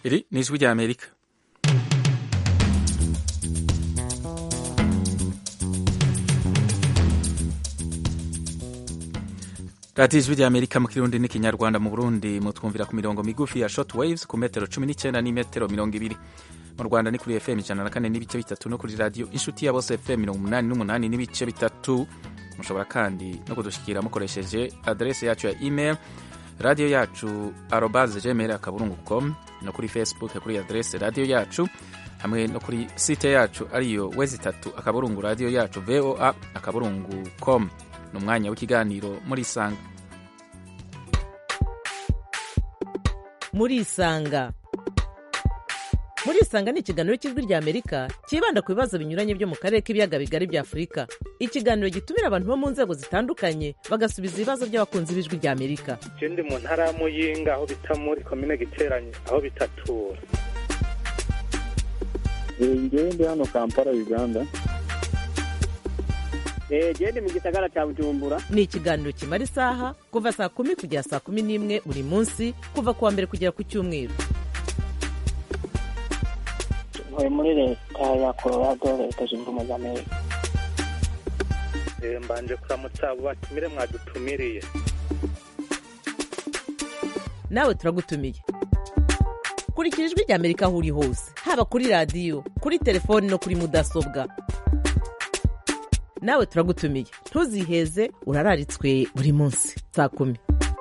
iri ni ijwi rya amerika radiyo ijwi rya amerika mu kirundi n'ikinyarwanda mu burundi mutwumvira ku mirongo migufi ya short waves ku metero cumi n'icyenda n'imetero mirongo ibiri mu rwanda ni kuri fm ijana na kane n'ibice bitatu no kuri radiyo inshuti ya bose fm mirongo umunani n'umunani n'ibice bitatu mushobora kandi no kudushyikira mukoresheje aderesi yacu ya email radiyo yacu arobaze gmail akaburungu com no kuri facebook kuri aderesi radiyo yacu hamwe no kuri site yacu ariyo wezi itatu akaburungu radiyo yacu voa akaburungu com ni umwanya w'ikiganiro muri isanga muri isanga muri isanga ni ikiganiro cy'ijwi rya amerika cyibanda ku bibazo binyuranye byo mu karere k'ibiyaga bigari bya afurika ikiganiro gitumira abantu bo mu nzego zitandukanye bagasubiza ibibazo by'abakunzi b'ijwi rya amerika je ndi mu ntara ya muyinga aho bita muri komine giteranye aho bitatura ngewe ndi hano kampala uganda gende mu gisagara cya bujumbura ni ikiganiro kimara isaha kuva saa kumi kugera saa kumi n'imwe buri munsi kuva ku wa mbere kugera ku cyumweru ntuye muri leta ya colorado leta zunze ubumwe za amerika Eh, mbanje kuramutsa abo batumire mwadutumiriye nawe turagutumiye kurikira ijwi rya amerika aho uri hose haba kuri radiyo kuri telefoni no kuri mudasobwa nawe turagutumiye ntuziheze urararitswe buri munsi saa kumi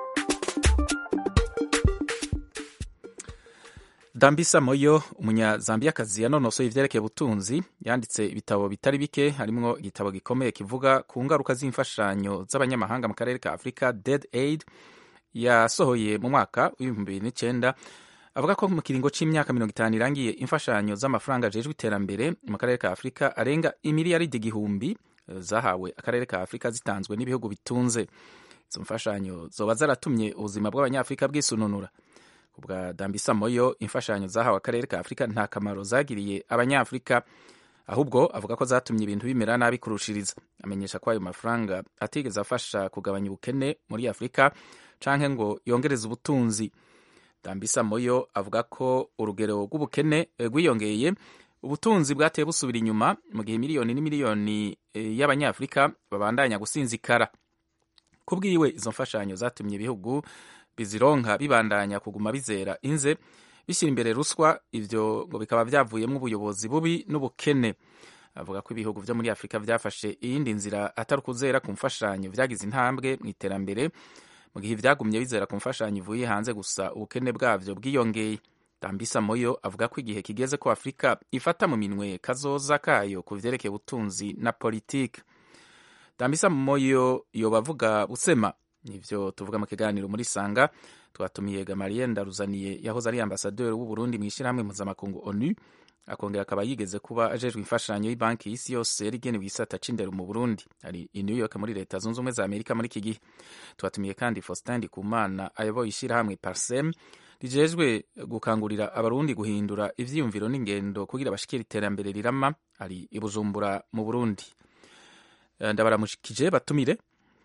dambisa moyo umunyazambiyakazi yanonosoye ivyerekeye ubutunzi yanditse ibitabo bitari bike harimwo igitabo gikomeye kivuga ku ngaruka z'imfashanyo z'abanyamahanga mu karere ka afurika dead aid yasohoye mu mwaka w'ibihumbi bibiri n'icenda avuga ko mu kiringo c'imyaka mirongo itanu irangiye imfashanyo z'amafaranga ajejwe iterambere mu karere ka afurika arenga imiliyaridi igihumbi eh, zahawe akarere ka afurika zitanzwe n'ibihugu bitunze izo mfashanyo zoba zaratumye ubuzima bw'abanyafurika bwisununura ku bwa dambisa moyo imfashanyo zahawe akarere ka afurika nta kamaro zagiriye abanyafurika ahubwo avuga ko zatumye ibintu bimera nabi kurushiriza amenyesha ko ayo mafaranga atigeze afasha kugabanya ubukene muri afurika canke ngo yongereze ubutunzi dambisa moyo avuga ko urugero rw'ubukene eh, rwiyongeye ubutunzi bwateye busubira inyuma mu gihe miliyoni n'imiliyoni eh, y'abanyafurika babandanya gusinzikara ku bwiwe izo mfashanyo zatumye ibihugu bizironka bibandanya kuguma bizera inze bishyira imbere ruswa ivyo ngo bikaba vyavuyemwo ubuyobozi bubi n'ubukene avuga ko ibihugu vyo muri afurika vyafashe iyindi nzira atari ukuzera ku mfashanyo vyagize intambwe mu iterambere mu gihe vyagumye bizera ku mfashanyo ivuye hanze gusa ubukene bwavyo bwiyongeye dambisa moyo avuga ko igihe kigeze ko afurika ifata mu minwe kazoza kayo ku vyerekeye ubutunzi na politike dambisa moyo yoba avuga busema nivyo tuvuga mu kiganiro muri sanga twatumiye gamariye ndaruzaniye yahoze ari ambasaderi w'uburundi mu ishyirahamwe mpuzamakungu onu akongera akaba yigeze kuba ajejwe imfashanyo y'ibanki y'isi yose yari igenewe igisata c'indero mu burundi ari i new york muri leta zunze ubumwe za amerika muri iki gihe twatumiye kandi faustin ndikumana ayoboye ishyirahamwe parsem rijejwe gukangurira abarundi guhindura ivyiyumviro n'ingendo kugira bashikire iterambere rirama ari i bujumbura mu burundi Eh, ndabaramukije batumire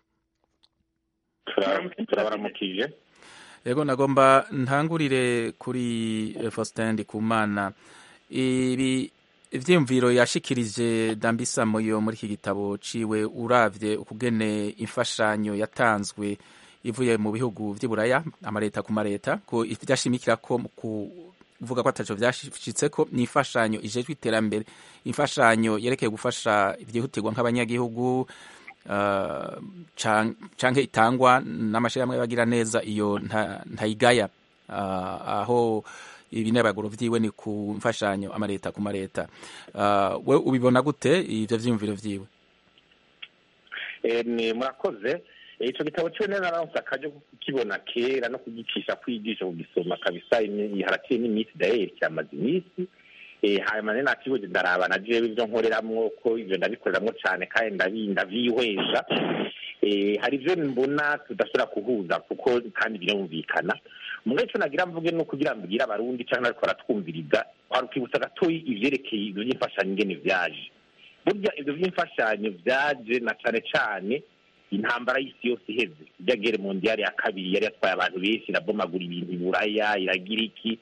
turabaramukije yego nagomba ntangurire kuri eh, Faustin Ndikumana ibi ivyiyumviro yashikirije Dambisa Moyo muri iki gitabo ciwe uravye ukugene imfashanyo yatanzwe ivuye mu bihugu vy'iburaya amareta ku mareta ko ivyashimikira ko mu kuvuga ko ataco vyashitseko ni imfashanyo ijejwe iterambere imfashanyo yerekeye gufasha ivyihutirwa nk'abanyagihugu uh, can- canke itangwa n'amashirahamwe y'abagira neza iyo nta- ntayigaya uh, aho ibinebaguro vyiwe ni ku mfashanyo amareta ku mareta uh, we ubibona gute ivyo vyiyumviro vyiwe Eh, ni murakoze Eh, ico gitabo ciwe neza naronse akaryo ko kukibona kera no kugicisha kwigisha kugisoma kabisa imi- haraciye n'iminsi dayeri cyamaze iminsi Eh, hanyuma rero nakibuze ndaraba na jewe ivyo nkoreramwo ko ivyo ndabikoreramwo cane kandi ndabi- ndavyihweza Eh, hari ivyo mbona tudashobora kuhuza kuko kandi birumvikana mugabo ico nagira mvuge no kugira mbwira abarundi canke ariko baratwumviriza warukibutsa gatoyi ivyerekeye ivyo vy'imfashanyo ingene vyaje burya ivyo vy'imfashanyo vyaje na cane cane intambara y'isi yose iheze ijya gere mondiyari ya kabiri yari yatwaye abantu benshi irabomagura ibintu iburaya iragira iki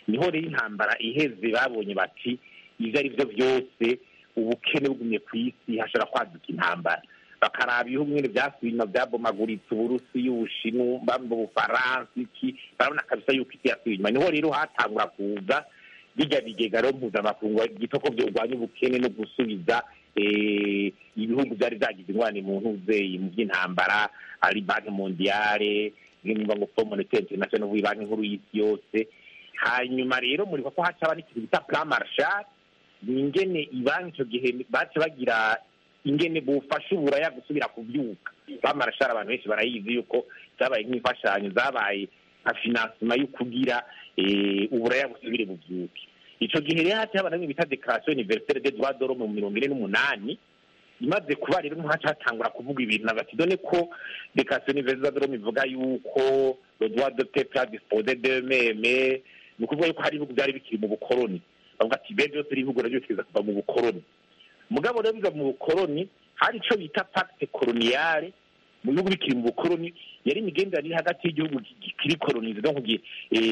niho rero intambara iheze babonye bati ibyo ari byo byose ubukene bugumye ku isi hashobora kwaduka intambara bakaraba ibihugu nyine byasubiye inyuma byabomaguritse uburusiya ubushinwa ubufaransa iki barabona kabisa yuko isi yasubiye inyuma niho rero hatangura kuza bijya bigega rero mpuzamakungu gito ko byorwanya ubukene no gusubiza eh, ibihugu byari byagize ingorane mu ntuzeyi mu by'intambara ari banki mondiyale nimba ngo fo monetaire international banki nkuru y'isi yose hanyuma rero muribuka ko hacaba n'ikintu bita plan marshal ni ingene ibanki icyo gihe bace bagira ingene bufasha uburaya gusubira kubyuka plan marshal abantu benshi barayizi yuko zabaye nk'imfashanyo zabaye nka finansima yo kugira eh, uburaya busubire bubyuke icyo gihe rero haciye haba namwe bita declaration universelle des droits de l'homme mu mirongo ine n'umunani imaze kuba rero ntihaca hatangura kuvuga ibintu na bati dore ko declaration universelle des droits de l'homme ivuga yuko le droit de peuple à disposer d'eux-mêmes ni ukuvuga yuko hari ibihugu byari bikiri mu bukoroni bavuga ati be byose ibihugu nabyo bikiza kuva mu bukoroni mugabo rero biva mu bukoroni hari icyo bita pacte coloniale mu bihugu bikiri mu bukoroni yari imigenderanire hagati y'igihugu kiri kolonize no kugira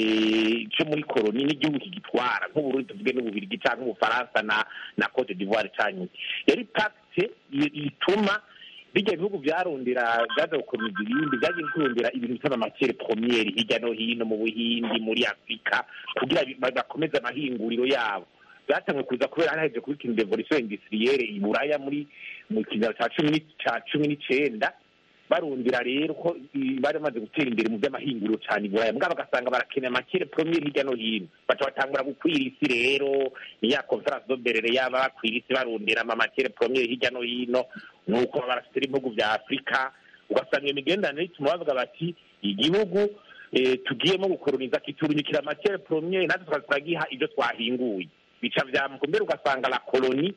cyo muri koloni n'igihugu kigitwara nk'uburundi tuvuge n'ububirigi cyangwa ubufaransa na na cote d'ivoire cyangwa yari pacte ituma bijya bihugu byarondera byaza gukomeza ibindi byagiye kurondera ibintu bita amakere promiyeri hirya no hino mu buhindi muri afurika kugira bakomeze amahinguriro yabo byatanzwe kuza kubera hari haje kuba ikintu devolution industrielle i buraya muri mu kinyaro cya cumi cya cumi n'icenda barundira rero ko bari bamaze gutera imbere mu by'amahinguriro cyane i buraya mbwa bagasanga barakeneye amakere promiyeri hirya no hino baca batangura gukwira isi rero ni ya conference doberere yaba bakwira isi barundira amakere promiyeri hirya no hino nuko barafite ibihugu bya afurika ugasanga iyo migenderanire ituma bavuga bati igihugu tugiyemo gukoroniza kiturunyukira amakere promiyeri natwe tukaza turagiha ibyo twahinguye bica byamuka mbere ugasanga la koloni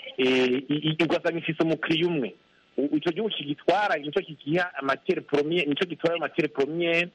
ugasanga ifise umukiriya umwe icyo gihugu kigitwara nicyo kigiha amakere promiyeri nicyo gitwara amakere promiyeri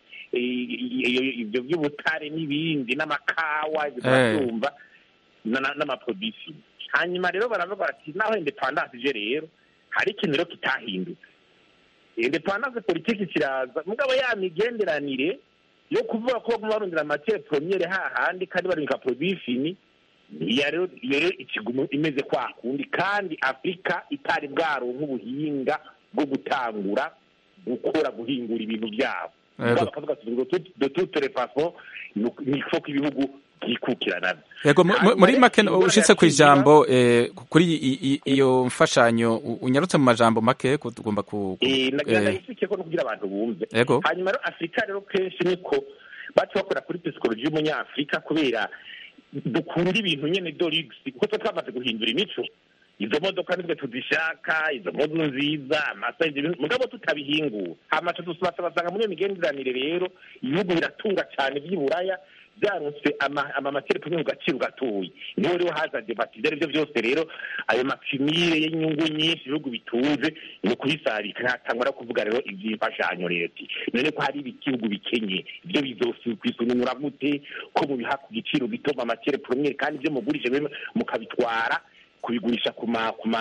ibyo by'ubutare n'ibindi n'amakawa ibyo turabyumva n'amaprodisi hanyuma rero baravuga bati naho independance ije rero hari ikintu rero kitahindutse independance politiki kiraza mugabo ya migenderanire yo kuvuga ko baguma barondera amakere promiyeri hahandi kandi barungika prodisini iyo rero ikigumu imeze kwa kundi kandi afurika itari bwaronka ubuhinga bwo gutangura gukora guhingura ibintu byabo bakavuga de toute façon ni ko ibihugu byikukira nabyo yego muri make ushitse ku ijambo kuri iyo mfashanyo unyarutse mu majambo make tugomba ku nagishike ko no kugira abantu bumve hanyuma rero afurika rero kenshi niko baca bakora kuri psikoloji y'umunyafurika kubera dukunda ibintu nyine dorigisi kuko tuba twamaze guhindura imico izo modoka nitwe tuzishaka izo modu nziza amasayizi mugabo tutabihingura hamaca basanga muri iyo migenderanire rero ibihugu biratunga cyane by'iburaya byaronse amamateri kumwe mu gaciro gatoya niho rero haza debati ibyo ari byo byose rero ayo mapimire y'inyungu nyinshi ibihugu bitunze ni ukubisarika ntatangwa no kuvuga rero iby'imfashanyo leta none ko hari ibihugu bikenye ibyo bizokwisununura gute ko mubiha ku giciro gito amamateri promiyeri kandi ibyo mugurije mukabitwara kubigurisha ku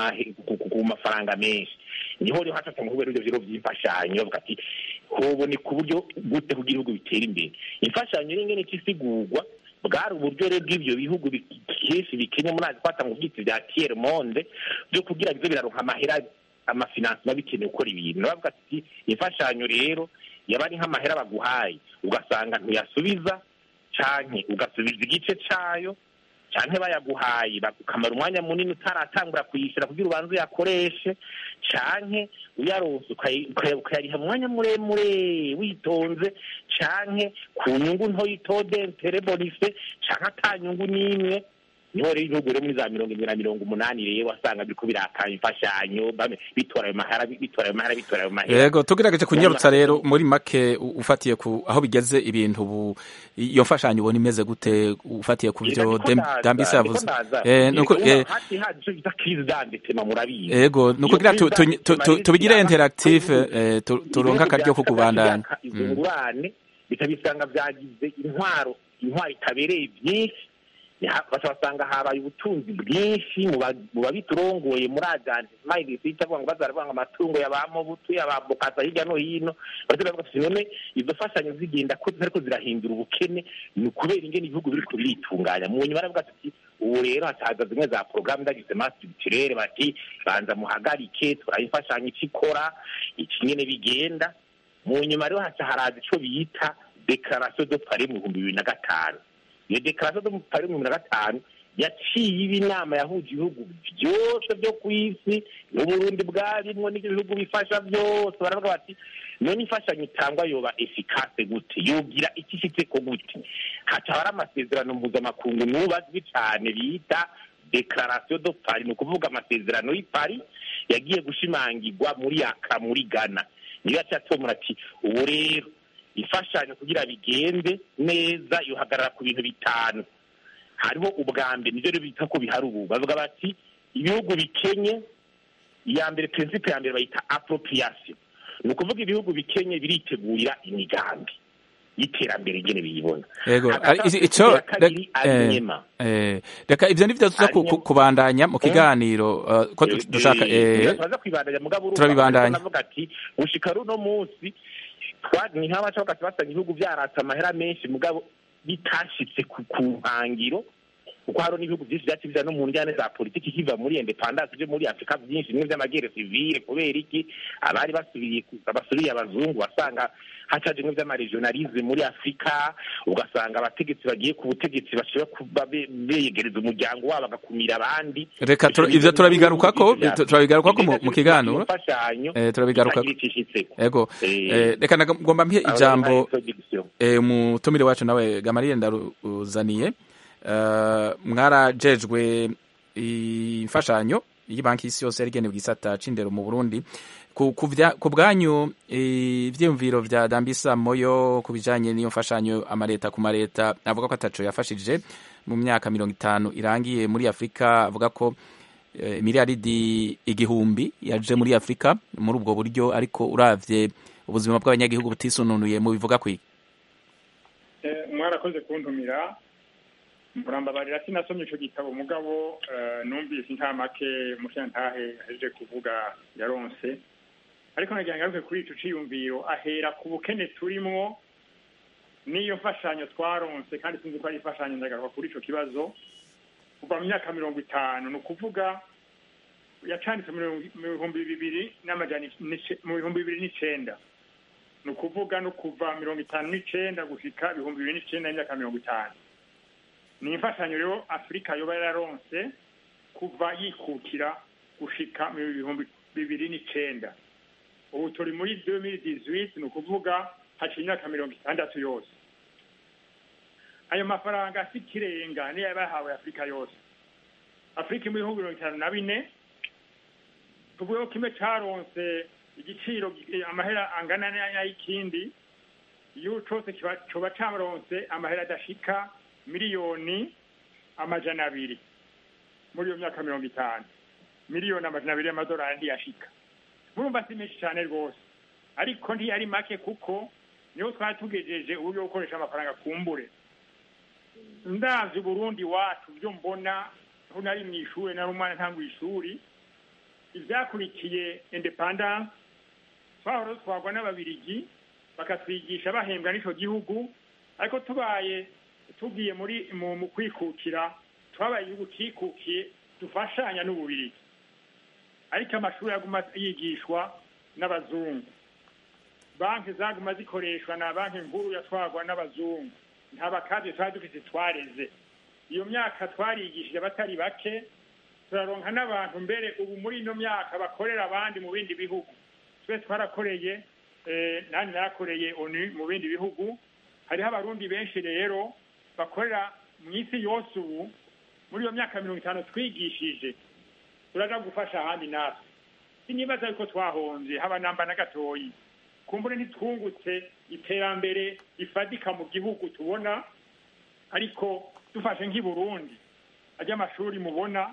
mafaranga menshi niho rero hatatse mu ibyo biro by'imfashanyo bavuga ati hoboneka uburyo gute kugira ibihugu bitera imbere imfashanyo n'ingene kisigurwa bwari uburyo rero bw'ibyo bihugu kenshi bikenye muri azi kwata mu byitsi bya tiere monde byo kugira bize biraronka amahera amafinansi biba bikenewe gukora ibintu bavuga ati imfashanyo rero yaba ari nk'amahera baguhaye ugasanga ntuyasubiza canke ugasubiza igice cayo canke bayaguhaye ukamara umwanya munini utaratangura kuyishyura kugira ubanze uyakoreshe canke uyaronse ukayariha mu mwanya muremure witonze canke ku nyungu ntoya itode ntere bonise canke ata nyungu n'imwe niho rero ibihugu rero muri za mirongo irindwi na mirongo umunani rero wasanga biriko birakanya imfashanyo bitora ayo mahera bitora ayo mahera bitora ayo mahera yego tugerageje kunyarutsa rero muri make ufatiye ku aho bigeze ibintu ubu iyo mfashanyo ubona imeze gute ufatiye ku byo dambise yavuze yego ni ukugira tubigire interactive turonke akaryo ko kubandanya izo ngurane bitabisanga byagize intwaro intwaro itabereye byinshi baca basanga habaye ubutunzi bwinshi mu babiturongoye muri ajanti mayidi sita avuga ngo bazaravuga ngo amatungo yabamobutu yabambukasa hirya no hino baravuga ati none izo fashanyo zigenda ko ariko zirahindura ubukene ni ukubera ingene ibihugu biriko biritunganya mu nyuma baravuga ati ubu rero hacaza zimwe za porogaramu ndagize masitirere bati banza muhagarike turayifashanyo icyo ikora iki nyene bigenda mu nyuma rero haca haraza ico bita dekarasiyo do pari mu bihumbi bibiri na gatanu iyo dekarasiyo do pari mu bihumbi na gatanu yaciye iba inama yahuje ibihugu byose byo ku isi n'uburundi bwarimwo n'ibyo bihugu bifasha byose baravuga bati none imfashanyo itangwa yoba efikase gute yogira icyo ifite ko gute haca hari amasezerano mpuzamakungu n'ubu azwi cyane bita dekarasiyo do pari ni ukuvuga amasezerano y'ipari yagiye gushimangirwa muri yaka muri ghana niyo yacatomura ati ubu rero imfashanyo kugira bigende neza yohagarara ku bintu bitanu hariho ubwa mbere nibyo rero bita ko bihari ubu bavuga bati ibihugu bikenye iya mbere prinsipe ya mbere bayita appropriation ni ukuvuga ibihugu bikenye biritegurira imigambi y'iterambere ingene biyibona yego ico reka ivyo nivyo tuza kubandanya mu kiganiro ko dushaka turaza kwibandanya mugabo turabibandanya navuga ati gushika runo munsi ni nk'abaca bagati basanga ibihugu vyaratse amahera menshi mugabo bitashitse ku nkangiro kuko hariho n'ibihugu byinshi byaciye bija no mu njyane za politiki kiva muri independance byo muri afurika byinshi bimwe vy'amagere civile kubera iki abari basubiriye basubiriye abazungu wasanga hacaje bimwe vy'amaregionalisme muri afurika ugasanga abategetsi bagiye ku butegetsi bashobora kuba beyegereza umuryango wabo bagakumira abandi reka ivyo turabigarukako turabigarukako mu kiganiro turabigarukako ego reka nagomba mpihe ijambo umutumire wacu nawe gamariye ndaruzaniye mwarajejwe imfashanyo y'banki y'isi yose yari igenewe igisata c'indero mu burundi ku bwanyu ivyiyumviro vya dambisa moyo ku bijanye n'iyo mfashanyo amaleta ku maleta avuga ko ataco yafashije mu myaka mirongo itanu irangiye muri afurika avuga ko miliyaridi igihumbi yaje muri afurika muri ubwo buryo ariko uravye ubuzima bw'abanyagihugu butisununuye mu bivuga kwiki mwarakoze kuntumira murambabarira sinasomye ico gitabo mugabo numvise intamake mushantahe ahejeje kuvuga yaronse ariko nagira ngaruke kuri ico ciyumviro ahera ku bukene turimwo n'iyo mfashanyo twaronse kandi sinzi ko ari imfashanyo ndagaruka kuri ico kibazo kuva mu myaka mirongo itanu ni ukuvuga yacanditse mu bihumbi bibiri n'amajana mu bihumbi bibiri n'icenda ni ukuvuga no kuva mirongo itanu n'icenda gushika ibihumbi bibiri n'icenda n'imyaka mirongo itanu ni imfashanyo rero afurika yoba yararonse kuva yikukira gushika mu bihumbi bibiri n'icenda ubu turi muri 2018 ni ukuvuga haciye imyaka mirongo itandatu yose ayo mafaranga si kirenga niyo yaba yahawe afurika yose afurika mu bihugu mirongo itanu na bine tuvuge ko kimwe caronse igiciro amahera angana n'ay'ikindi iyo cose coba caronse amahera adashika miliyoni amajana abiri muri iyo myaka mirongo itanu miliyoni amajana abiri y'amadolari ntiyashika murumva si menshi cyane rwose ariko ntiyari make kuko niho twari tugejeje uburyo bwo gukoresha amafaranga kumbure ndavye uburundi wacu byo mbona aho nari mu ishuri nari umwana ntangwa ishuri ivyakurikiye independance twahora twagwa n'ababirigi bakatwigisha bahembwa n'ico gihugu ariko tubaye tugiye muri mu kwikukira twabaye igihugu cikukiye dufashanya n'ububirigi ariko amashuri yaguma yigishwa n'abazungu banki zaguma zikoreshwa na banki nkuru yatwagwa n'abazungu nta bakazi twari dufite twareze iyo myaka twarigishije abatari bake turaronka n'abantu mbere ubu muri ino myaka bakorera abandi mu bindi bihugu twe twarakoreye nanjye narakoreye onu mu bindi bihugu hariho abarundi benshi rero bakorera mu isi yose ubu muri iyo myaka mirongo itanu twigishije turaja gufasha ahandi natwe sinibaza yuko twahonze haba namba na gatoyi kumbure ntitwungutse iterambere rifadika mu gihugu tubona ariko dufashe nk'i burundi ajya amashuri mubona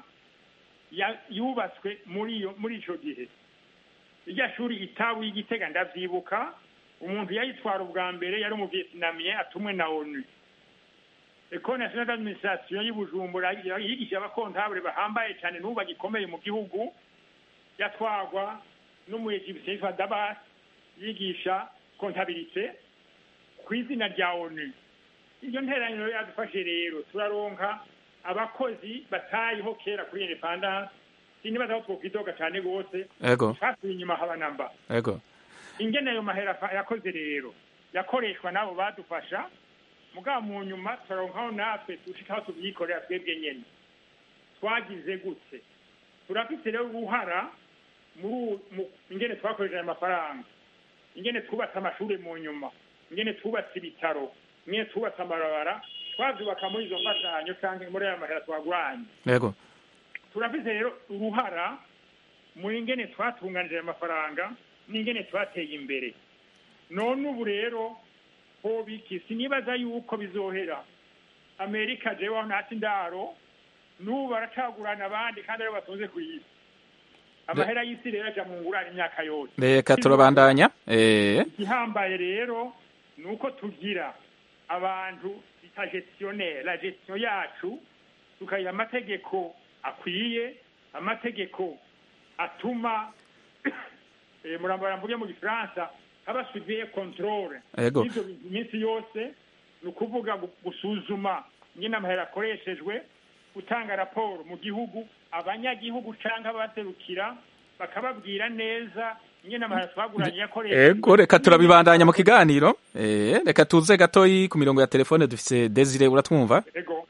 yubatswe muri iyo muri ico gihe irya shuri itabu y'igitega ndavyibuka umuntu yayitwara ubwa mbere yari umuvietnamien atumwe na onu ecole nationale d'administration y'ubujumbura yigisha abakontabure bahambaye cyane n'ubu bagikomeye mu gihugu yatwagwa n'umuyegipsiye yitwa dabas yigisha kontabilite ku izina rya onu iryo nteraniro yadufashe rero turaronka abakozi batayeho kera kuri independance sinibaza aho twokwidoga cyane rwose ego twasubiye inyuma haba namba ego ingene ayo mahera fa- yakoze rero yakoreshwa n'abo badufasha mugabo mu nyuma turaronkaho natwe dushikaho tubyikorera twebwe nyene twagize gute turafise rero uruhara muri uwu- mu- ingene twakoresheje ayo mafaranga ingene twubatse amashuri mu nyuma ingene twubatse ibitaro ingene twubatse amabarabara twavyubaka muri izo mfashanyo canke muri ayo mahera twaguranye ego turafise rero uruhara mu ingene twatunganije ayo mafaranga n'ingene twateye imbere none ubu rero hobiki sinibaza yuko bizohera amerika jewe aho ntasi ndaro n'ubu baracagurana abandi kandi aribo batunze ku isi amahera y'isi rero aja mu ngurane imyaka yose reka turabandanya eh igihambaye rero ni uko tugira abantu bita gestionnaire la gestion yacu tukagira amategeko akwiye amategeko atuma eh, murambara mvuge mu gifaransa haba suiviye controle Ego. y'ivyo bintu iminsi yose ni ukuvuga gu- gusuzuma nyine amahera akoreshejwe gutanga raporo mu gihugu abanyagihugu canke abaserukira bakababwira neza nyine amahera twaguranye yakoreshejwe ego reka turabibandanya mu kiganiro eh reka tuze gatoyi ku mirongo ya telefone dufise Desire uratwumva ego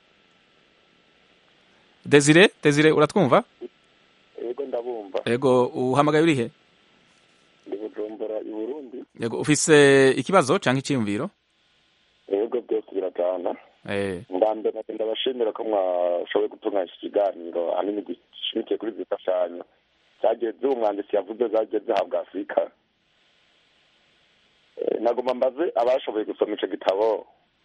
Desire Desire uratwumva yego ndabumva ego uhamagaye urihe ndi bujumbura i burundi ego ufise ikibazo canke iciyumviro yego byose birajana eh ndambere ndabashimira ko mwashoboye gutunganya iki kiganiro ahanini gishimikiye kuri izi mfashanyo zageze uwo mwanditsi yavuze zagiye zihabwa afurika Eh, nagomba mbaze abashoboye gusoma ico gitabo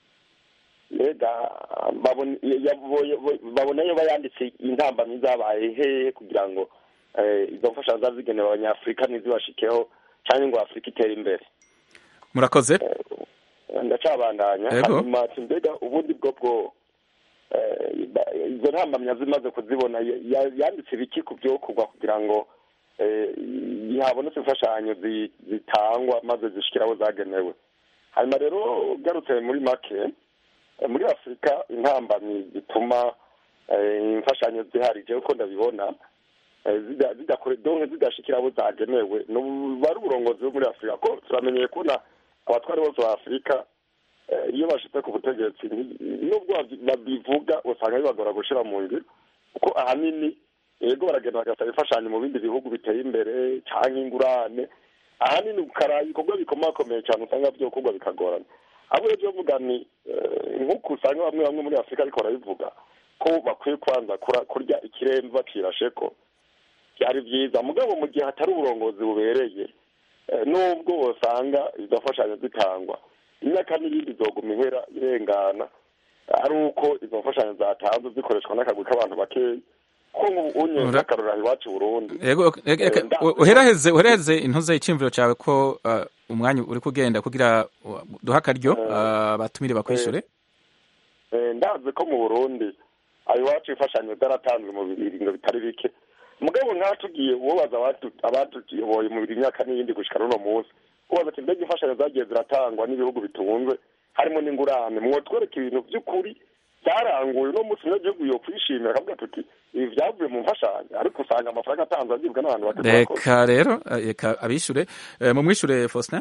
mbega babone- yabo- babona iyo bayanditse intambamyi zabaye hehe kugira ngo eh, izo mfashanyo zaba zigenewe abanyafurika ntizibashikeho cyangwa ngo afurika itere imbere murakoze ndacabandanya Yego. hanyuma ati mbega ubundi bwo bwo eh, ba- izo ntambamya zimaze kuzibona ya- ya- yanditse ibiki ku byokorwa kugira ngo eh, habonetse imfashanyo zi- zitangwa maze zishikira aho zagenewe hanyuma rero ugarutse muri make eh, muri afurika intambamyi zituma eh, imfashanyo ziharije uko ndabibona eh, zida- zidakore donke zidashikira abo zagenewe nubu- ari uburongozi bwo muri afurika ko turamenyeye kubona abatwari bose ba afurika eh, iyo bashitse ku butegetsi nti- nubwo babyi- babivuga usanga bibagora gushira mu ngiro kuko ahanini yego baragenda bagasaba imfashanyo mu bindi bihugu biteye imbere canke ingurane ahanini ukara ibikorwa bikomakomeye cyane usanga vyokorwa bikagorana abo rero vuga ni eh, nk'uko usanga bamwe bamwe muri afurika ariko barabivuga ko bakwiye kwanza kura- kurya ikiremve bacirasheko byari byiza mugabo mu gihe hatari uburongozi bubereye eh, nubwo usanga izo mfashanyo zitangwa imyaka n'iyindi izoguma ihera irengana ari uko izo mfashanyo zatanzwe zikoreshwa n'akagwi k'abantu bakeya ko unye Ura- n'akarora iwacu i burundi ego reka- reka- Eh, nda- u- uheraheze uheraheze intuze iciyumviro cawe ko uh, umwanya uri kugenda kugira uh, duha akaryo uh, batumire bakwishure Eh, ndazi ko mu burundi ayo iwacu imfashanyo zaratanzwe mu biringo bitari bike mugabo nk'aho tugiye uwobaza abatu- abatuyoboye mu biri imyaka n'iyindi gushika n'uno munsi ubaza ati mbega imfashanyo zagiye ziratangwa n'ibihugu bitunze harimo n'ingurane mwotwereka ibintu by'ukuri byaranguye uno munsi umunyagihugu yo kwishimira akavuga tuti ibi byavuye mu mfashanyo ariko usanga amafaranga atanzwe agibwa n'abantu bake murakoze. reka rero uh, reka abishure uh, mumwishure Faustin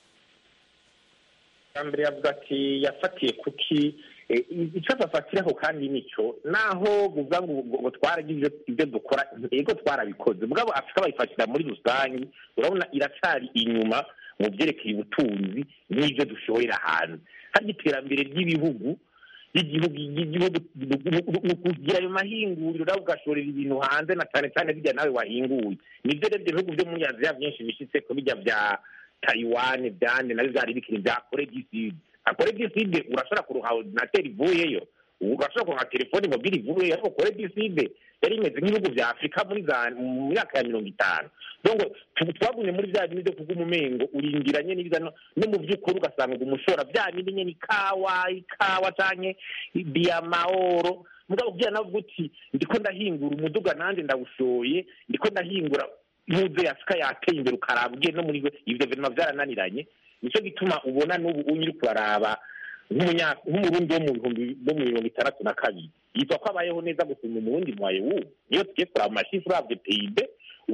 mbere yavuga ati yafatiye kuki eh, icyo bafatiraho kandi nicyo naho buvuga ngo ngo- ngo twaragize ibyo dukora yego twarabikoze mugabo afurika bayifatira muri rusange urabona iracyari inyuma mu byerekeye ubutunzi n'ibyo dushohera hanze hari iterambere ry'ibihugu ry'igihugu ry'igihugu ni ukugira ayo mahinguriro nawe ugashorera ibintu hanze na cyane cyane bijya nawe wahinguye nibyo rero ibyo bihugu byo muri aziya byinshi bishyitse ku bijya bya tayiwani byane nabyo byari bikiri bya kore giside kore giside urashobora kuruha ordinateri ivuyeyo ubu urashobora kuronka telefone mobile ivuye ariko kore diside yari imeze nk'ibihugu vya afurika muri za mu myaka ya mirongo itanu donc tu- twagumye muri vya bindi vyo kuvuga umumengo urindiranye n'ibiza no no mu vy'ukuri ugasanga ngo umushora vya bindi nyene ikawa ikawa canke diyamaoro mugabo kugira navuga uti ndiko ndahingura umuduga nanje ndawushoye ndiko ndahingura muze afurika yateye imbere ukaraba ugiye no muri ivyo bintu vyarananiranye nico gituma ubona n'ubu unyi uri kuraraba nk'umunya- nk'umurundi wo mu bihumbi bo mu mirongo itandatu na kabiri yitwa ko abayeho neza gusumba umurundi mwaye wubu niyo tugiye kuraba mu mashifu uravye peyibe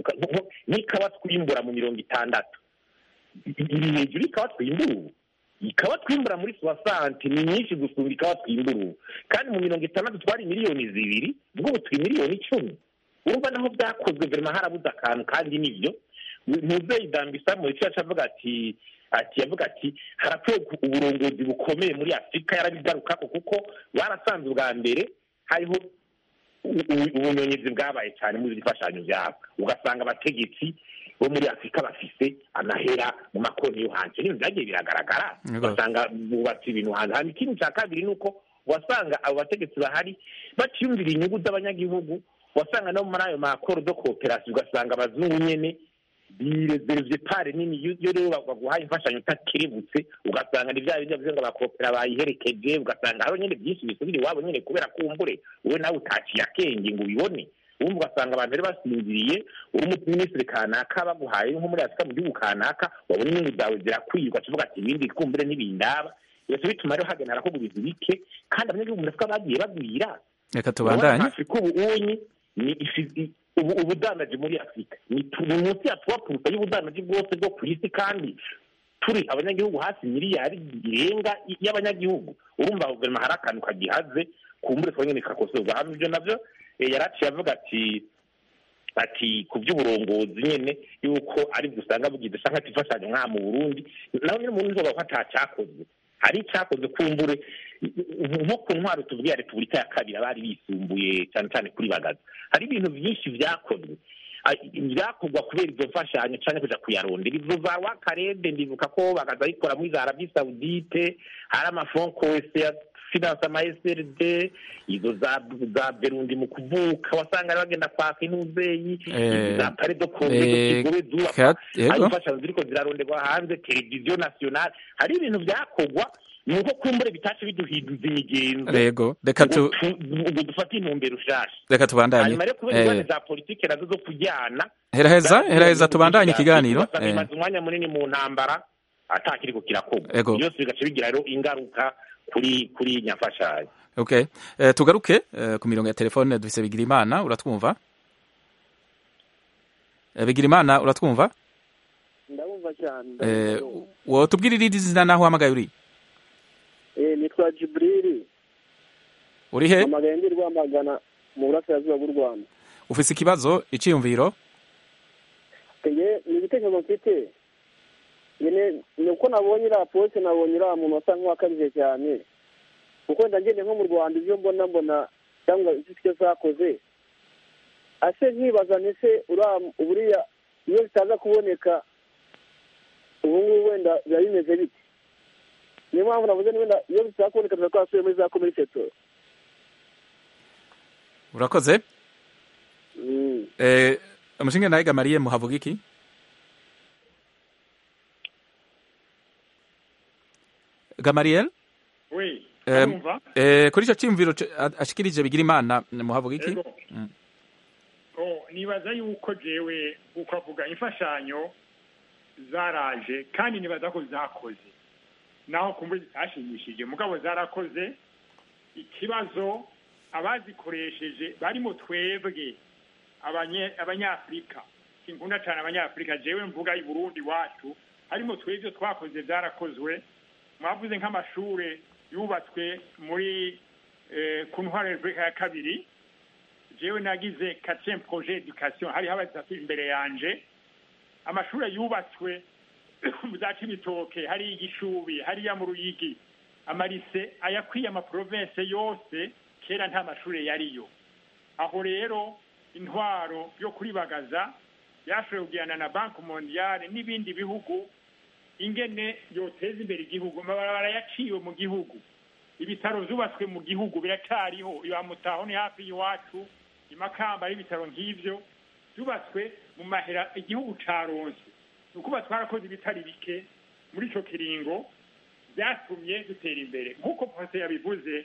n'ikawa twimbura mu mirongo itandatu iri hejuru ikawa twimbura ubu ikawa twimbura muri soasante ni nyinshi gusumba ikawa twimbura ubu kandi mu mirongo itandatu twari miliyoni zibiri ubwo ubu turi miliyoni icumi urumva naho byakozwe verima harabuze akantu kandi nivyo muzeyi dambisa mu icyo yaca avuga ati ati yavuga ati harakwiye ku- uburongozi bukomeye muri afurika yarabigarukako kuko barasanze ubwa mbere hariho u- u- ubunyonyezi bwabaye cyane muri izi mfashanyo byabo ugasanga abategetsi bo muri afurika bafise amahera mu makonti yo hanze n'ibintu byagiye biragaragara Yego. ugasanga bubatse ibintu hanze hanyuma ikindi cya kabiri ni uko wasanga abo bategetsi bahari batiyumvira inyungu z'abanyagihugu wasanga no muri ayo makoro do kooperasiyo ugasanga abazungu nyene birezerevye pare nini iyo iyo rero baguhaye imfashanyo utakerebutse ugasanga ni vya bindi bavuze ngo abakopera bayiherekeje ugasanga hariho nyene byinshi bisubira iwabo nyene kubera kumbure wowe nawe utaciye akenge ngo ubibone ubundi ugasanga abantu bari basinziriye uri umuminisitiri kanaka baguhaye nko muri afurika mu gihugu kanaka wabona inyungu zawe zirakwiye ugaca uvuga ati ibindi kumbure ntibindaba bigaca bituma rero hagenda harakorwa ibintu bike kandi abanyagihugu muri afurika bagiye bagwira reka tubandanye afurika ubu unyi ni ifi- ubu ubudandaji muri afurika ni tu- ni munsi ya tuwapurusa y'ubudandaji bwose bwo ku isi kandi turi abanyagihugu hafi miliyari irenga y- y'abanyagihugu urumva guverinoma hari akantu kagihaze kumbure kaba nyene kakosorwa hano ibyo navyo eh, yaraciye avuga ati ati ku by'uburongozi nyene yuko ari byo usanga bugize canke ati imfashanyo nk'aha mu burundi naho nyine umuntu nzoga ko atacakozwe hari icakoze kumbure nko ku ntwaro tuvuge ya repubulika ya kabiri abari bisumbuye cyane cyane kuri bagaza hari ibintu byinshi vyakozwe Ah, vyakorwa kubera izo mfashanyo canke kuja kuyarondera izo za wakarede ndibuka ko bagaza ayikora muri za arabi saudite hari amafonko wese ya finance ama SRD izo za za Berundi mu kuvuka wasanga ari bagenda kwaka intuzeyi Eh, izo za pare do kongo eh, kigobe zubakwa Kat- yego. hari imfashanyo ziriko ziraronderwa hanze televiziyo nationale hari ibintu vyakorwa nuko kumbure bitace biduhinduza imigenzo rego reka tu ngo tu- ngo dufate intumbero ushasha reka tubandanye hanyuma rero kubera Eh, ingorane za politike nazo zo kujyana heraheza heraheza tubandanye ikiganiro ugasanga Eh, imaze umwanya munini mu ntambara atakiriko kirakorwa Ego. byose bigaca bigira rero ingaruka kuri kuri nyafashanyo okay Eh, tugaruke eh, ku mirongo ya telefone dufise bigirimana uratwumva Eh, bigirimana uratwumva ndabumva cyane Eh, wotubwira irindi zina naho uhamagaye uri Eh, nitwa jiburiri uri he amagaye ndi rwamagana mu burasirazuba bw'u rwanda ufise ikibazo iciyumviro Ege, ni ibitekerezo mfite nyine ni uko nabonye iriya polisi nabonye iriya muntu asa nk'uwakabije cyane kuko wenda ngende nko mu rwanda ibyo mbona mbona cyangwa icyo icyo zakoze ase nkibaza ndetse uriya buriya iyo bitaza kuboneka ubu ngubu wenda biba bimeze bite niyo mpamvu navuze ni wenda iyo bitaza kuboneka tuba twasubiye muri za komini seto urakoze Mm. Eh, umushinga nawe gamariye muhavuga iki gamariyeli we Eh, urumva eh, kuri icyo cyiyumviro c- a- ashikirije bigira imana muhavuga iki Ego. Mm. Oh, nibaza yuko jewe uko avuga imfashanyo zaraje kandi nibaza ko zakoze naho kumbe zitashimishije mugabo zarakoze ikibazo abazikoresheje barimo twebwe abanye- abanyafurika sinkunda cyane abanyafurika jewe mvuga i burundi wacu harimo twebwe twakoze byarakozwe mwavuze nk'amashure yubatswe muri eh, ku ntwaro ya repubulika ya kabiri jewe nagize quatrième projet education hariho abatatu imbere yanje amashuri yubatswe mu za cibitoke hariya igishubi hariya mu ruyigi amarise ayakwiye amaprovince yose kera nta mashuri yariyo aho rero intwaro yo kuribagaza yashoboye kugirana na banki mondiale n'ibindi bihugu ingene yoteza imbere igihugu amabarabara yaciwe mu gihugu ibitaro byubatswe mu gihugu biracariho iwa mutaho ni hafi y'iwacu imakamba ari ibitaro nk'ivyo byubatswe mu mahera igihugu caronse ni ukuba twarakoze ibitari bike muri ico kiringo byatumye dutera imbere nk'uko professor yabivuze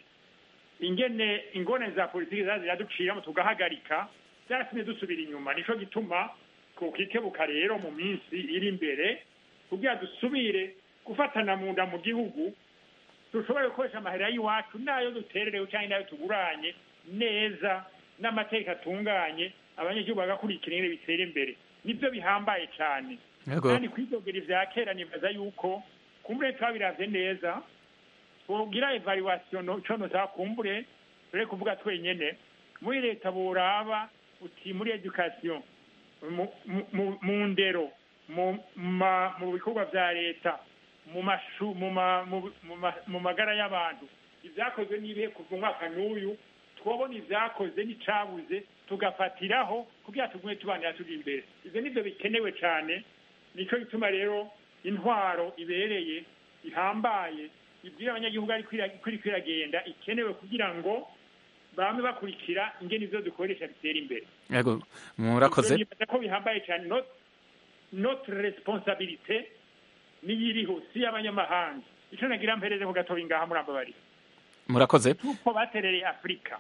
ingene ingone za politiki zaza ziraduciramo tugahagarika byaratumye dusubira inyuma nico gituma twokikebuka rero mu minsi iri imbere kugira dusubire gufatana mu nda mu gihugu dushobore gukoresha amahera y'iwacu n'ayo dutererewe cyangwa n'ayo tuguranye neza n'amateka atunganye abanyagihugu bagakurikira ingene bitera imbere nibyo bihambaye cyane Yego. kandi kwidogera ivya kera nibaza yuko kumbure twabiravye neza twogira evaluation no- ico nosaba kumbure turi kuvuga twenyene muri leta boraba uti muri education mu- mu- mu- mu ndero mu ma- mu bikorwa vya leta mu mashu mu ma- mu- mu ma- mu magara y'abantu ivyakozwe n'ibihe kuva umwaka n'uyu twobona ivyakoze n'icabuze tugafatiraho kugira tugume tubanira turi imbere ivyo nivyo bikenewe cane nico gituma rero intwaro ibereye ihambaye ibwira abanyagihugu ari kuri kwiragenda ikenewe kugira ngo bame bakurikira ingene ivyo dukoresha bitera imbere yego murakoze Ivyo nibaza ko bihambaye cyane not- notre responsabilité niyiriho si y'abanyamahanga ico nagira mpereze ku gatoyi ngaha murambabarira murakoze kuko baterereye afurika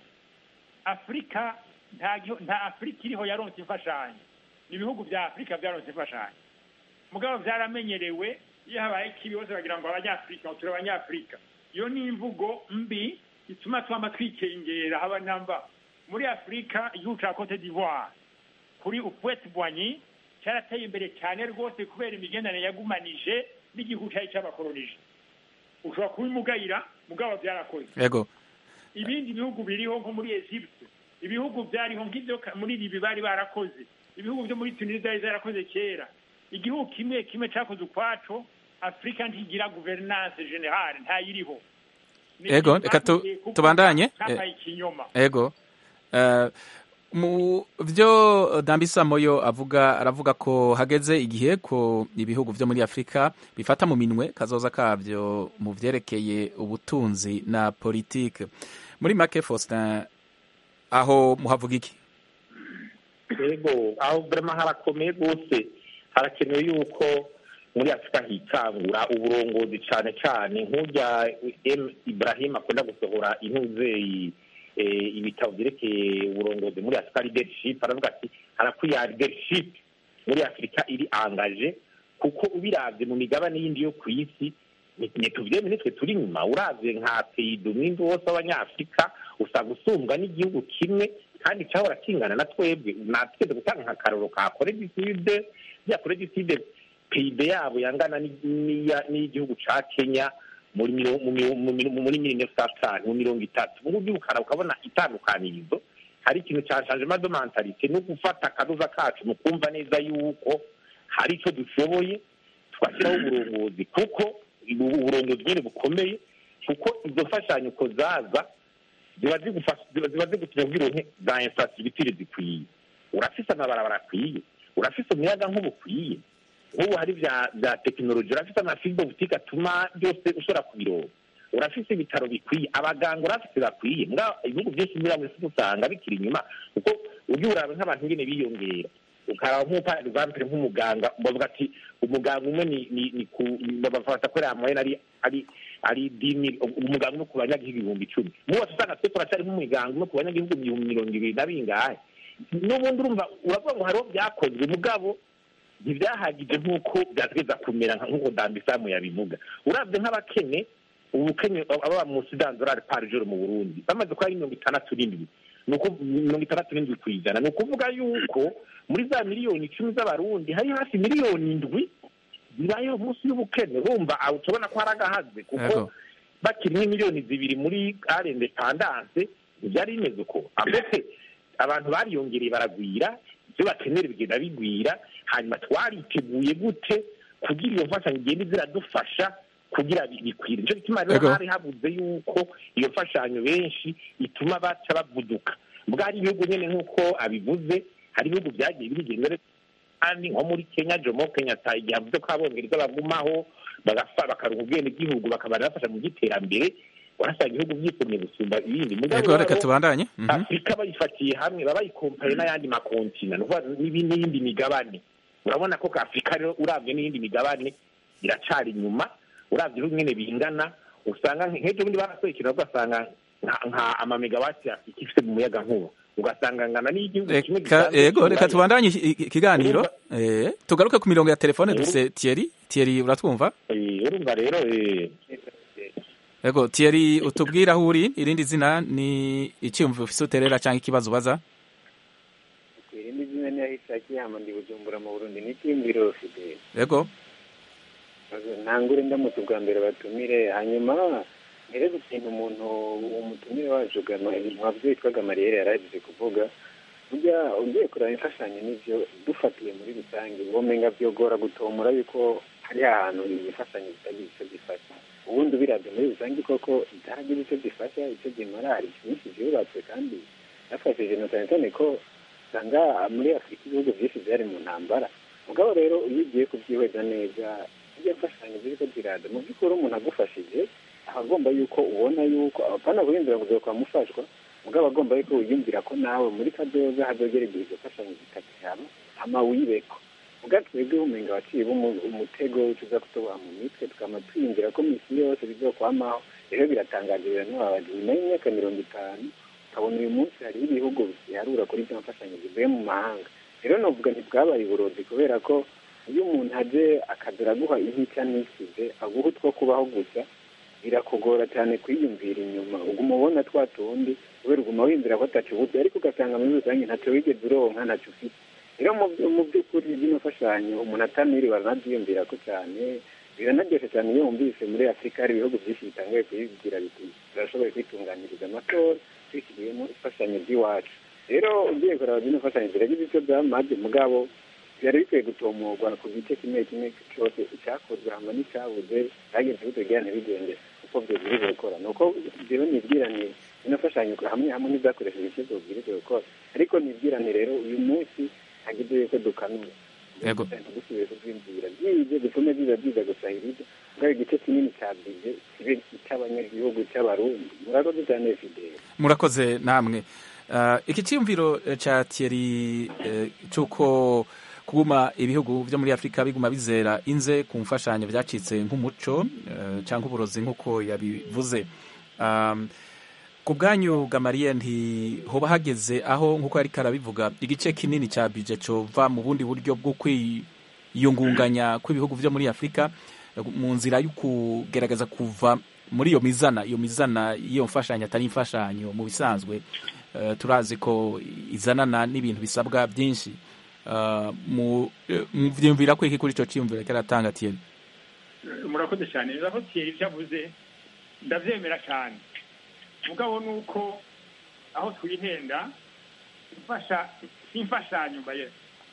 afurika nta gihu- nta afurika iriho yaronse imfashanyo ni ibihugu vya afurika vyaronse imfashanyo mugabo vyaramenyerewe iyo habaye ikibi bose bagira ngo abanyafurika ngo turi abanyafurika iyo ni imvugo mbi ituma twama twikengera haba namba muri afurika igihugu ca cote d'ivoire kuri upwete bwanyi cyarateye imbere cyane rwose kubera imigenderanire yagumanije n'igihugu cyari cyabakolonije ushobora kubimugayira mugabo byarakoze yego ibindi bihugu biriho nko muri Egypte ibihugu byariho nk'ibyo ka- muri Libi bari barakoze ibihugu byo muri Tunisia byari zarakoze kera igihugu kimwe kimwe cyakoze ukwaco Afrika ntigira governance generale ntayiriho Ni Ego, ikintu reka tu- bagiye kuko tubandanye. cyabaye ikinyoma yego Eh, mu byo dambisa moyo avuga aravuga ko hageze igihe ko ibihugu vyo muri afurika bifata mu minwe kazoza kabyo mu vyerekeye ubutunzi na politike muri make faustin aho muhavuga iki yego aho burema harakomeye rwose harakenewe yuko muri afurika hitangura uburongozi cyane cyane nk'urya M ibrahim akunda gusohora intuzeyi eh, ibitabo byerekeye uburongozi muri afurika leadership aravuga ati harakwiye leadership muri afurika iri angaje kuko ubiravye mu migabane yindi yo ku isi ni- nituvyeme nitwe turi inyuma uravye nka peyido umwimbi wose w'abanyafurika usanga usumbwa n'igihugu kimwe kandi cyahora kingana na twebwe natweze gutanga nka karoro ka korediside ya korediside peyibe yabo yangana ni- n'iya- n'iy'igihugu ca kenya muri miro- mu miro- mu miro- muri mirongo itanu mu mirongo itatu mu buryo ukara ukabona itandukanirizo hari ikintu cya changement de mentalite no gufata akadoza kacu mu kumva neza yuko hari icyo dushoboye twashyiraho uburongozi kuko ubu- uburongozi nyine bukomeye kuko izo mfashanyo uko zaza ziba zigufasha ziba ziba zigutuma kugira uronke za infrastructure zikwiye urafise amabarabara akwiye urafise umuyaga nk'ubu ukwiye nk'ubu hari vya vya tekinoloji urafise amafibo butike atuma byose ushobora kubironka urafise ibitaro bikwiye abaganga urafise bakwiye mbwa ibihugu byinshi muri amwe usanga bikiri inyuma kuko ujya uraba nk'abantu nyine biyongera ukaraba nk'upa example nk'umuganga bavuga ati umuganga umwe ni ni ni ku bafata ko yamuhena ari ari ari dimi umuganga umwe ku banyagihugu ibihumbi icumi muwose usanga twe turacyari nk'umuganga umwe ku banyagihugu ibihumbi mirongo ibiri na bingahe n'ubundi urumva uravuga ngo hariho byakozwe mugabo ntibyahagije nk'uko byategeza kumera nka- nk'uko dambisamu yabivuga urabye nk'abakene ubukene ababa mu sidanzorari pari joro mu burundi bamaze kuba ari mirongo itandatu n'indwi ni uku mirongo itandatu n'indwi ku ijana ni ukuvuga yuko muri za miliyoni icumi z'abarundi hari hafi miliyoni indwi zibayeho munsi y'ubukene urumva aho tubona ko hari agahaze kuko Yego. bakiri nk'imiliyoni zibiri muri are indepandanse ntibyari bimeze uko ambese abantu bariyongereye baragwira ibyo bakenera bigenda bigwira hanyuma twariteguye gute kugira iyo mfashanyo igenda ziradufasha kugira bi- bikwire nicyo gituma rero Yego. hari habuze yuko iyo mfashanyo benshi ituma baca bavuduka mbwa hari ibihugu nyine nk'uko abivuze hari ibihugu byagiye bigenda kandi nko muri kenya jomo kenyatta igihe avuze ko abongereza bagumaho bagafa bakaruha ubwenegihugu bakabana bafasha mu by'iterambere urasanga ibihugu byisomye gusumba ibindi mugabo yego reka rero, tubandanye Mhm. afurika bayifatiye hamwe baba bayikompaye n'ayandi makontina ni ukuvuga n'ibi- n'iyindi migabane urabona ko afurika rero urabye n'iyindi migabane iracari inyuma urabye ibihugu nyine bingana usanga nk- nk'ejo bundi barasohoye ikintu ugasanga nka- nka amamegawati afurika ifite mu muyaga nkuba ugasanga ngana n'igihugu kimwe reka gisanzwe yego reka cy'Uburayi. tubandanye iki- iki- ikiganiro Eh, tugaruke ku mirongo ya telefone dufise Thierry Thierry uratwumva Eh, urumva rero eh, yego Thierry utubwira aho uri irindi zina ni icyumviro ufise uterera cyangwa ikibazo ubaza irindi zina ni ahishakiye hama ndi bujumbura mu burundi ni ikimbiro fideli yego ntangure ndamutse ubwa mbere batumire hanyuma ntereze ikintu umuntu umutumire wacu mwabyo witwaga mariyeri yaragize kuvuga burya ugiye kureba imfashanyo n'ibyo dufatiye muri rusange womenga byogora gutomora yuko hari ahantu iyi mfashanyo zitagira icyo zifasha ubundi ubirabye muri rusange koko zitaragira icyo zifasha icyo zimara hari byinshi byubatswe kandi byafashije na cyane cyane ko usanga muri afurika ibihugu byinshi byari mu ntambara mugabo rero iyo ugiye kubyihweza neza iyo mfashanyo ziri ko ziraza mu by'ukuri umuntu agufashije aba agomba yuko ubona yuko apana guhindura ngo kwa mufashwa mugabo agomba yuko wiyumvira ko nawe muri kadoza hazogera igihe izo mfashanyo zitakihaba hama wibeko ubwa twebwe umenga waciye umutego tuza kutuboha mu mitwe tukama twiyumvira ko misi yose bizokwamaho rero biratangaje biranababaje nyuma y'imyaka mirongo itanu ukabona uyu munsi hariho ibihugu biharura kuri izo mfashanyo zivuye mu mahanga rero novuga ntibwabaye uburozi kubera ko iyo umuntu aje akaza araguha intica n'isize aguha utwo kubaho gusa birakugora cyane kwiyumvira inyuma uguma ubona twa tundi kubera uguma wiyumvira ko atacubuze ariko ugasanga muri rusange ntacyo wigeze uronka ntacyo ufite rero mu by'ukuri zino mfashanyo umuntu ataniriwe aranabyiyumvira ko cyane biranaryoshye cyane iyo wumvise muri afurika hari ibihugu byinshi bitangaye kubibwira biti turashoboye kwitunganiriza amatora twishyiriyemo imfashanyo by'iwacu rero ugiye kureba zino mfashanyo ziragize icyo byamaze mugabo byari bikwiye gutomorwa ku gice kimwe kimwe cyose icyakozwe hama n'icyabuze cyagenze bitogera ntibigende uko byobwirizwa gukora ni uko rero nibwirane ino mfashanyo hamwe hamwe n'izakoresheje icyo byobwirizwa gukora ariko nibwirane rero uyu munsi hagize yuko dukanura yego dusubiye kubyumvira byize bitume biza byiza gusahiriza ubwo igice kinini cya bije kibe icy'abanyagihugu cy'abarundi murakoze cyane fideli murakoze namwe Uh, iki cyiyumviro cya Thierry uh, cy'uko kuguma ibihugu byo muri afurika biguma bizera inze ku mfashanyo byacitse nk'umuco uh, cyangwa uburozi nk'uko yabivuze um, ku bwanyu gamariye ntihoba hageze aho nk'uko yari karabivuga igice kinini cya bije cova mu bundi buryo bwo kwiyungunganya kw'ibihugu byo muri afurika mu nzira yo kugerageza kuva muri iyo mizana iyo mizana y'iyo mfashanyo atari imfashanyo mu bisanzwe turazi ko izanana n'ibintu bisabwa byinshi mubyumvira ko iki kuri icyo cyiyumviro kiratanga tiyeni murakoze cyane rero aho tiyeri ibyo avuze ndabyemera cyane mugabo ni uko aho twihenda si imfashanyo mbaye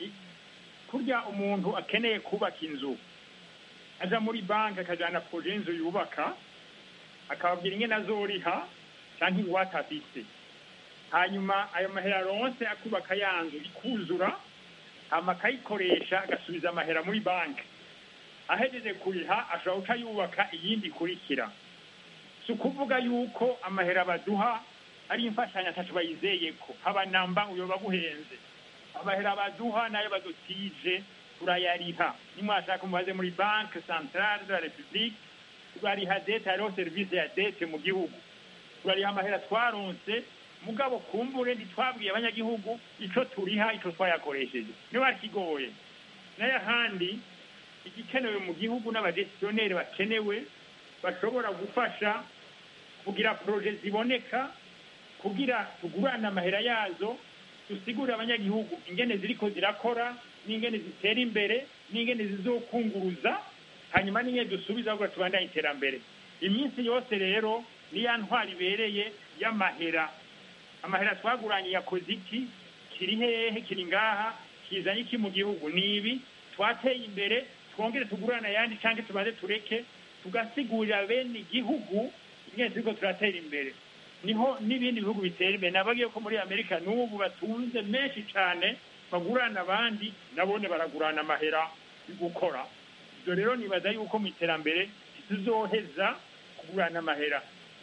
kurya umuntu akeneye kubaka inzu aja muri banki akajyana poroje y'inzu yubaka akababwira ingene azoriha cyangwa ingwate afite hanyuma ayo mahera aronse akubaka ya nzu ikuzura hama akayikoresha agasubiza amahera muri banki ahejeje kuriha ashobora guca yubaka iyindi ikurikira si ukuvuga yuko amahera baduha ari imfashanyo atatu bayizeye ko haba namba uyoba guhenze amahera baduha nayo badutije turayariha nimwashaka mubaze muri banki santarare de la repubulike turariha dete hariho serivisi ya dete mu gihugu turariha amahera twaronse mugabo kumbure ntitwabwiye abanyagihugu icyo turiha icyo twayakoresheje niba kigoye nayo ahandi igikenewe mu gihugu n'abagestioneri bakenewe bashobora gufasha kugira poroje ziboneka kugira tugurane amahera yazo dusigure abanyagihugu ingene ziriko zirakora n'ingene zitera imbere n'ingene zizokunguruza hanyuma n'ingene dusubiza ahubwo tubandanye iterambere iminsi yose rero niya ntwara ibereye y'amahera amahera twaguranye yakoze iki kiri hehe kiri ngaha kizanye iki mu gihugu ni ibi twateye imbere twongere tugurane ayandi cyangwa tubanze tureke tugasigurira bene igihugu ingene turiko turatera imbere niho n'ibindi bihugu bitera imbere nabagiye ko muri amerika n'ubu batunze menshi cyane bagurana abandi nabone baragurana amahera yo gukora ibyo rero nibaza yuko mu iterambere tuzoheza kugurana amahera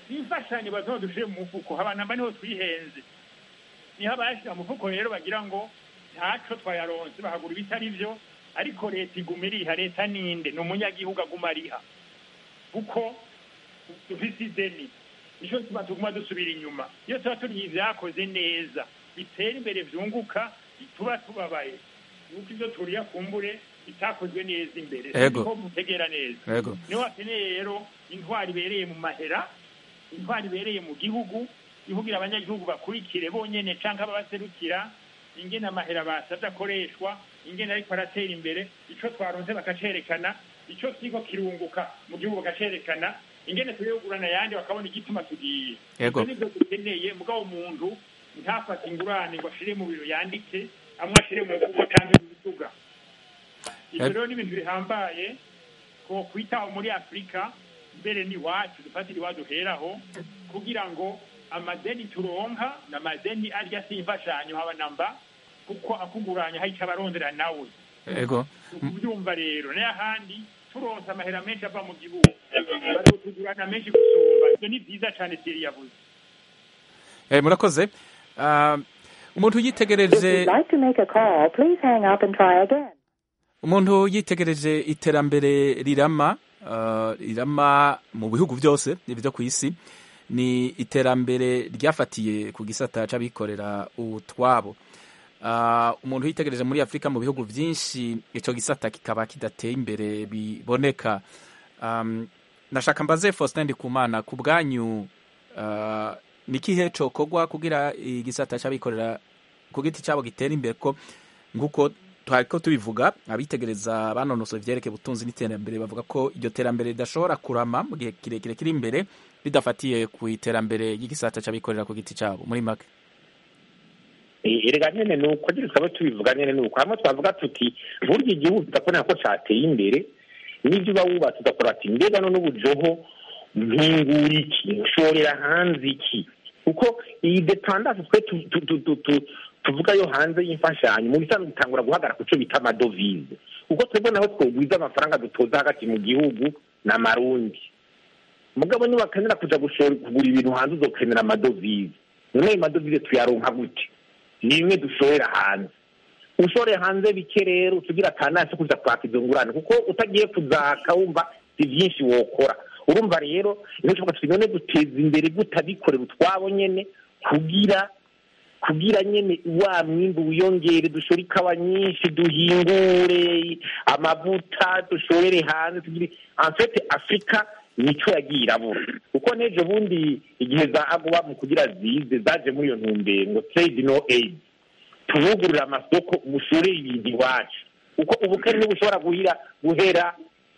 imfashanyo bazo dushire mu mufuko abanamba niho twihenze niho abayashira mu mufuko rero bagira ngo ntaco twayaronse bahagura ibitari vyo ariko leta iguma iriha leta ninde ni umunyagihugu aguma ariha kuko dufise ideni nico tuba tuguma dusubira inyuma iyo tuba turiye ivyakoze neza bitera imbere vyunguka tuba tubabaye nuko ivyo turiya kumbure bitakozwe neza imbere Ego. ko mutegera neza Ego. niho hakeneye rero intwari ibereye mu mahera intwari ibereye mu gihugu ivugira abanyagihugu bakurikire bonyene canke ababaserukira ingene amahera basavye akoreshwa ingene ariko aratera imbere ico twaronse bakacerekana ico kiriko kirunguka mu gihugu bakacerekana ingene tugiye kugurana ayandi bakabona igituma tugiye Ego. Ivyo nivyo dukeneye mugabo umuntu ntafate ingurane ngo ashire mu biro yandike amwe ashire mu mvugo canke mu bituga ivyo Ego. rero ni ibintu bihambaye ko kwitaho muri afurika mbere ni wacu dufatire iwaduheraho kugira ngo amadeni turonka ni amadeni arya si imfashanyo haba namba kuko akuguranya hari ico abarondera nawe ego kubyumva rero n'ahandi turonse amahera menshi ava mu gihugu barotugurana menshi gusumba ivyo ni vyiza cane siri yavuze Eh, murakoze Ah, umuntu yitegereje like to make a call, please hang up and try again. umuntu yitegereje iterambere rirama ah, rirama mu bihugu byose byo ku isi ni iterambere ryafatiye ku gisata c'abikorera utwabo Ah, umuntu yitegereje muri afurika mu bihugu byinshi ico gisata kikaba kidateye imbere biboneka um, nashaka mbaze faustin ndikumana ku bwanyu ah, ni kihe cokorwa kugira igisata c'abikorera ku giti cabo gitera imbere ko nk'uko twariko tubivuga abitegereza banonosoye ivyerekeye ubutunzi n'iterambere bavuga ko iryo terambere ridashobora kurama mu gihe kirekire kiri imbere ridafatiye ku iterambere ry'igisata c'abikorera ku giti cabo muri make Eh, erega nyene ni uko nyene tukaba tubivuga nyene ni uko hamwe twavuga tuti burya igihugu tudakora ko cateye imbere n'ivyo uba wubatse ugakora ati mbega none ubujoho mpingura iki nshorera hanze iki kuko iyi dependance twe tu- tu- tu- tu- tu- tuvuga yo hanze y'imfashanyo mu bisanzwe bitangura guhagarara ku cyo bita amadovize kuko twebwe naho twogwiza amafaranga dutoza hagati mu gihugu ni amarundi mugabo niwakenera kuja gushora kugura ibintu hanze uzokenera amadovize none ayo madovize tuyaronka gute ni imwe dushorera hanze ushoreye hanze bike rero utugira akanasi kuza kwaka izo ngurane kuko utagiye kuzaka wumva si byinshi wokora urumva rero niyo tuvuga tuti none duteza imbere gutabikorera utwabo nyene kugira kugira nyene wa mwimbu wiyongere dushore ikawa nyinshi duhingure amavuta dushorere hanze tugire en fait afurika nico yagiye irabura kuko n'ejo bundi igihe za agoba mu kugira zize zaje muri iyo ntumbero ngo trade no aid tubugurura amasoko mushorere ibintu iwacu kuko ubukene ntibushobora guhira guhera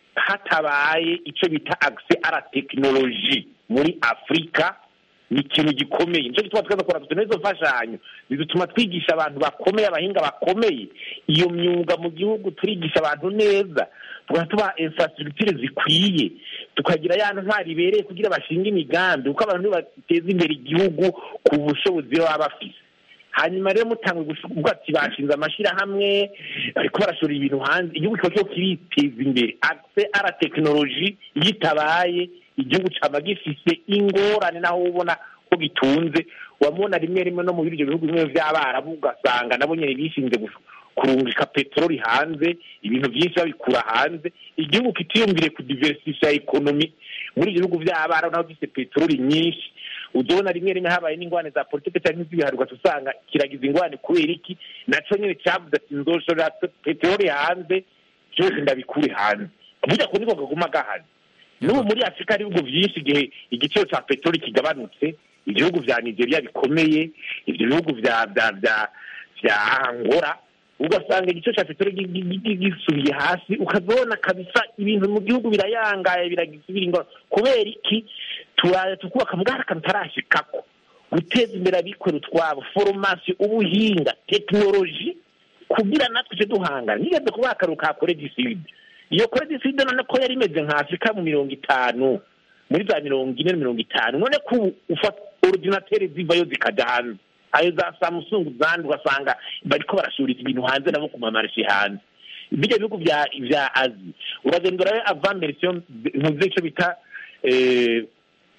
hatabaye icyo bita accès à la tekinoloji muri afurika ni ikintu gikomeye nicyo gituma tweza kora dufite n'izo mfashanyo zidutuma twigisha abantu bakomeye abahinga bakomeye iyo myuga mu gihugu turigisha abantu neza tukaba tubaha infrastructure zikwiye tukagira ya ntwari ibereye kugira bashinge imigambi kuko abantu nibo bateza imbere igihugu ku bushobozi baba bafise hanyuma rero mutanga kuvuga ati bashinze amashyirahamwe bariko barashora ibintu hanze igihugu kiba cyo kiriteza imbere accès à la tekinoloji iyo itabaye igihugu caba gifise ingorane naho ubona ko gitunze wamubona rimwe rimwe no mu biryo bihugu bimwe vy'abarabu ugasanga nabo nyene bishinze gush- kurungika peteroli hanze ibintu vyinshi babikura hanze igihugu kitiyumvire kudiversifya ekonomi muri ivyo bihugu vy'abarabu naho gifise peteroli nyinshi uzobona rimwe rimwe habaye n'ingwane za politike cyangwa iz'ibiharwa usanga kiragiza ingwane kubera iki naco nyene cavuze ati nzoshorera peteroli hanze byose ndabikure hanze burya ko niko kaguma gahari n'ubu muri afurika hari ibihugu byinshi igihe igiciro cya peteroli kigabanutse ibihugu vya nigeria bikomeye ibyo bihugu vya vya vya vya angora ugasanga igiciro cya peteroli gi- gi- gi- gisubiye hasi ukazibona kabisa ibintu mu gihugu birayangaye biragisubira ingora kubera iki turaje tukubaka mugari akantu tarashikako guteza imbere abikorera utwabo foromasiyo ubuhinga tekinoloji kugira natwe tujye duhangana nigeze kubaha akaruhuko ka korediside iyo korediside none ko yari imeze nka afurika mu mirongo itanu muri za mirongo ine na mirongo itanu none ko ubu ufata orudinateri zivayo zikajya hanze ayo za samusungu zandi ugasanga bariko barashurira ibintu hanze nabo ku mamarishe hanze bijya bihugu vya vya azi uragenda urabe avant version ntuzi ico bita eh,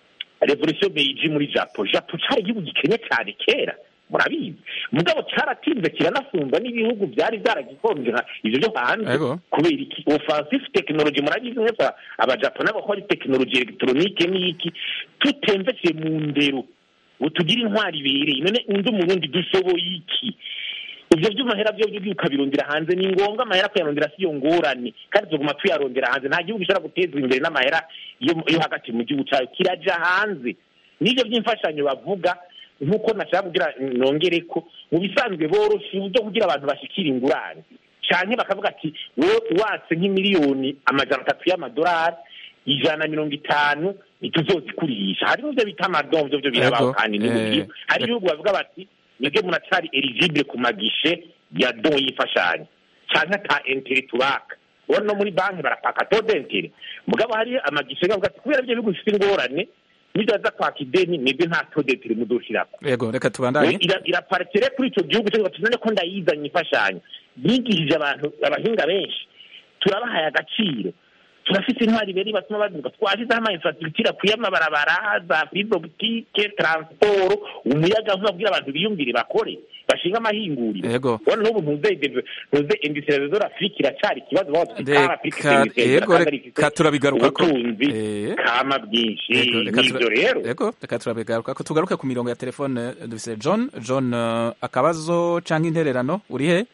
revolution meiji muri japo japo cari igihugu gikenye cyane kera murabizi mugabo cyaratinze kiranasumba n'ibihugu byari byaragikonje nka ivyo byo hanze Ego. kubera iki offensive technology murabizi neza abajapo nabo bakora technology electronique n'iki tutemvese mu ndero ngo tugire intwari ibereye none undi umurundi dushoboye iki ivyo vy'amahera vyo vyo ukabirondera hanze ni ngombwa amahera kuyarondera siyo ngorane kandi tuguma tuyarondera hanze nta gihugu gishobora gutezwa imbere n'amahera yo yo hagati mu gihugu cyayo kiraja hanze n'ivyo by'imfashanyo bavuga nk'uko nashaka kugira nongere ko mu bisanzwe boroshe uburyo kugira abantu bashikira ingurane canke bakavuga ati wewe watse nk'imiliyoni amajana atatu y'amadolari ijana na mirongo itanu ntituzozikurisha hari n'ivyo bita amadon vyo vyo birabaho Ego, kandi eh, n'iburyo hari ibihugu bavuga bati mwebwe muracari eligibile ku magishe ya don y'imfashanyo canke ata entere tubaka ubona no muri banki barapaka to dentere mugabo hari amagishe bavuga ati kubera ivyo bihugu bifite ingorane nivyo baza kwaka ideni mwebwe nta to dentere mudoshirako yego reka tubandanye ira- iraparitire kuri icyo gihugu cyangwa tuzane ko ndayizanye imfashanyo yigishije abantu abahinga benshi turabahaye agaciro turafite intwari beri batuma baduka twashyizeho ama infrastructure akwiye amabarabara za fibre optique transport umuyaga nkuba kugira abantu biyumvire bakore bashinga amahinguriro Yego. ubona n'ubu ntuze ntuze industrialisation Afrique iracyari ikibazo baho Reka- yego, reka turabigarukako. ubutunzi Eh. kama bwinshi Yego, reka n'ivyo tura- rero yego reka turabigaruka ko tugaruke ku mirongo ya telefone eh, dufise john john eh, akabazo canke intererano uri he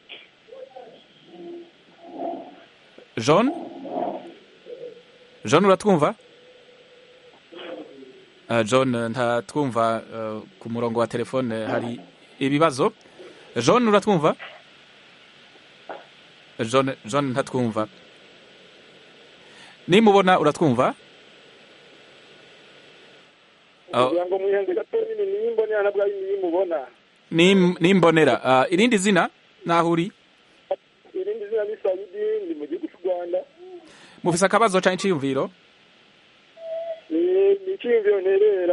john john uratwumva Eh, john eh, ntatwumva eh, ku murongo wa telefone hari ibibazo john uratwumva Eh, john john ntatwumva nimubona uratwumva Oh. kugira ngo mwihenze gato nini niyimbonera nabwo ari niyimubona Nim- nimbonera Ah, irindi zina naho uri irindi zina ni sayidi ndi mu gihugu cy'u rwanda mufise akabazo canke iciyumviro ni ni icyiyumviro nterera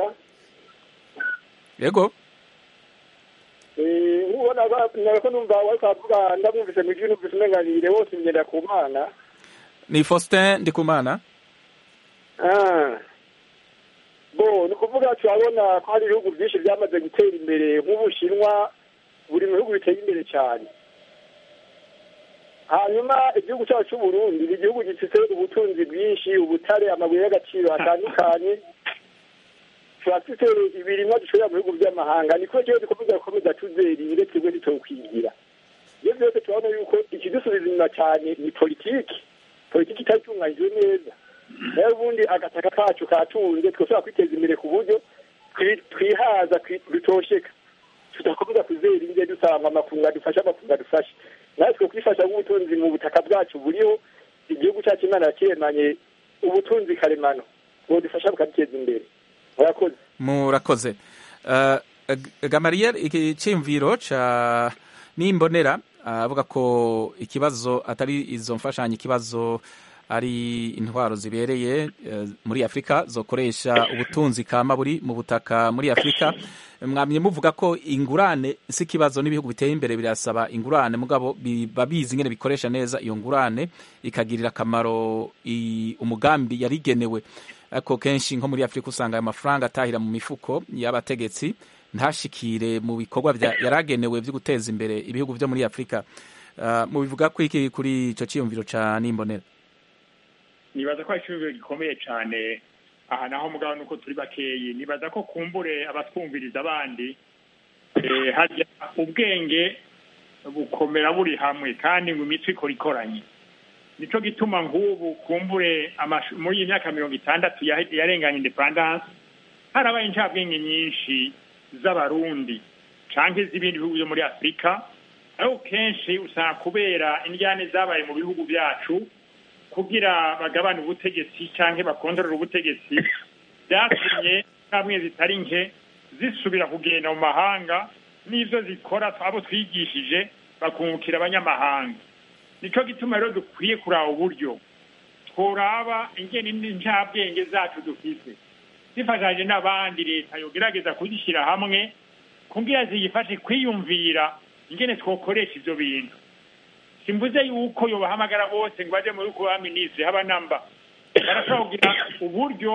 yego Eh, nkubona nako numva wari kwavuga ndabumvise mu gihugu numvise umenganire wose ngenda ku mana ni faustin ndikumana Ah. bo ni ukuvuga turabona ko hari ibihugu byinshi byamaze gutera imbere nk'ubushinwa buri mu bihugu biteye imbere cyane hanyuma igihugu cyacu cy'u Burundi ni igihugu gifite ubutunzi bwinshi ubutare amabuye y'agaciro atandukanye turafite ibirimwa dushorera mu bihugu by'amahanga niko rero dukomeza gukomeza tuzerire twebwe ntitokwigira iyo byose turabona yuko ikidusubiza inyuma cyane ni politiki politiki itatunganyijwe neza nayo ubundi agataka kacu katunze twashobora kwiteza imbere ku buryo twi- twihaza twi- dutosheka tudakomeza kuzera inge dusaba amakunga dufashe amakunga dufashe natwe kwifasha nk'ubutunzi mu butaka bwacu buriho igihugu cyacu imana yakiremanye ubutunzi karemano ngo dufasha bukaduteza imbere murakoze murakoze Uh, G- gamariel iki ciyumviro ca nimbonera ah, avuga ko ikibazo atari izo mfashanyo ikibazo ari intwaro zibereye eh, muri afurika zokoresha ubutunzi kama buri mu butaka muri afurika mwamye muvuga ko ingurane si ikibazo n'ibihugu biteye imbere birasaba ingurane mugabo biba bizi ingene bikoresha neza iyo ngurane ikagirira akamaro i- umugambi yarigenewe ariko kenshi nko muri afurika usanga ayo mafaranga atahira mu mifuko y'abategetsi ntashikire mu bikorwa bya- yaragenewe byo guteza imbere ibihugu byo muri afurika Ah, mubivuga ko iki kuri ico ciyumviro ca nimbonera nibaza ko ari icyumviro gikomeye cyane aha naho mugabo nuko turi bakeyi nibaza ko kumbure abatwumviriza abandi eh, harya ubwenge bukomera buri hamwe kandi ngo imitwe ikora ikoranye nico gituma nk'ubu kumbure amashu- muri iyi myaka mirongo itandatu yahe- yarenganye independance harabaye incabwenge nyinshi z'abarundi canke z'ibindi bihugu byo muri afurika ariko kenshi usanga kubera indyane zabaye mu bihugu byacu kugira bagabane ubutegetsi cyangwa bakondorere ubutegetsi byatumye kamwe zitari nke zisubira kugenda mu mahanga n'ibyo zikora abo twigishije bakungukira abanyamahanga nicyo gituma rero dukwiye kuraba uburyo tworaba ingene n'incabwenge zacu dufise zifashanyije n'abandi leta yogerageza kuzishyira hamwe kugira ziyifashe kwiyumvira ingene twokoresha ivyo bintu simvuze yuko yobahamagara bose ngo baje muri kuba minisitiri haba namba barashobora kugira uburyo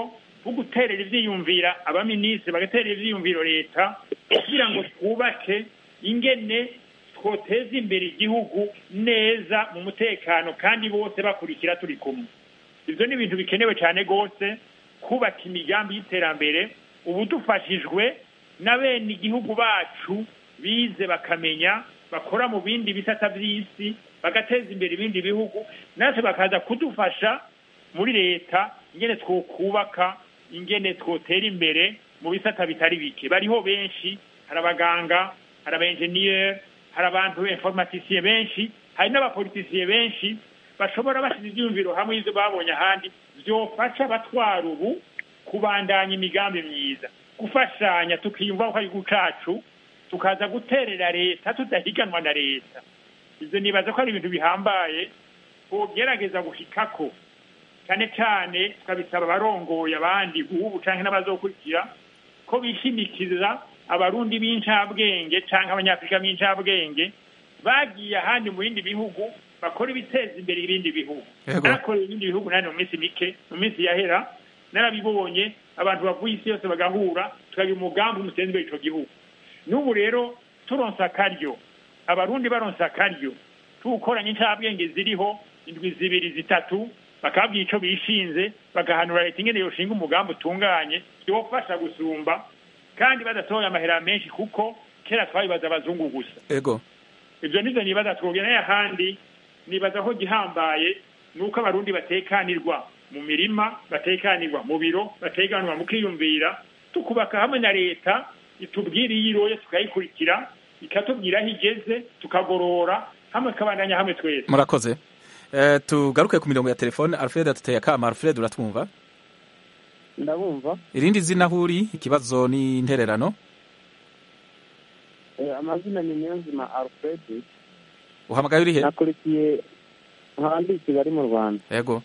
bwo guterera ivyiyumvira abaminisitiri bagaterera ivyiyumviro leta kugira ngo twubake ingene twoteza imbere igihugu neza mu mutekano kandi bose bakurikira turi kumwe ivyo ni ibintu bikenewe cyane rwose kubaka imigambi y'iterambere ubu dufashijwe na bene igihugu bacu bize bakamenya bakora mu bindi bisata by'isi bagateza imbere ibindi bihugu natwe bakaza kudufasha muri leta ingene twokubaka ingene twotera imbere mu bisata bitari bike bariho benshi hari abaganga hari abaenjeniyeri hari abantu informatisiye benshi hari n'abapolitisiye benshi bashobora bashyize ibyiyumviro hamwe y'ibyo babonye ahandi byofasha abatwara ubu kubandanya imigambi myiza gufashanya tukiyumva ko ari igihugu cacu tukaza guterera leta tudahiganwa na leta ibyo nibaza ko ari ibintu bihambaye twogerageza gushikako cyane cyane tukabisaba abarongoye abandi ubu canke n'abazokurikira ko bishimikiza abarundi b'incabwenge canke abanyafurika b'incabwenge bagiye ahandi mu bindi bihugu bakora ibiteza imbere ibindi bihugu Yego. narakoreye ibindi bihugu nani mu minsi mike mu minsi yahera narabibonye abantu bavuye isi yose bagahura tukagira umugambi umuteza imbere ico gihugu n'ubu rero turonsa akaryo abarundi baronsa akaryo tuwukoranye incabwenge ziriho indwi zibiri zitatu bakabwira ico bishinze bagahanura leta ingene yoshinga umugambi utunganye yofasha gusumba kandi badasohoye amahera menshi kuko kera twabibaza abazungu gusa ego ivyo nivyo nibaza twogera n'ahandi nibaza ko gihambaye ni uko abarundi batekanirwa mu mirima batekanirwa mu biro batekanirwa mu kwiyumvira tukubaka hamwe na leta itubwira iyo iroye tukayikurikira ikatubwira aho igeze tukagorora hamwe kabandanya hamwe twese murakoze Eh, tugaruke ku mirongo ya telefone alfred atuteye akama alfred uratwumva ndabumva irindi zina aho uri ikibazo ni intererano Eh, amazina ni niyonzima alfred uhamagaye uri he nakurikiye nkandi i kigali mu rwanda ego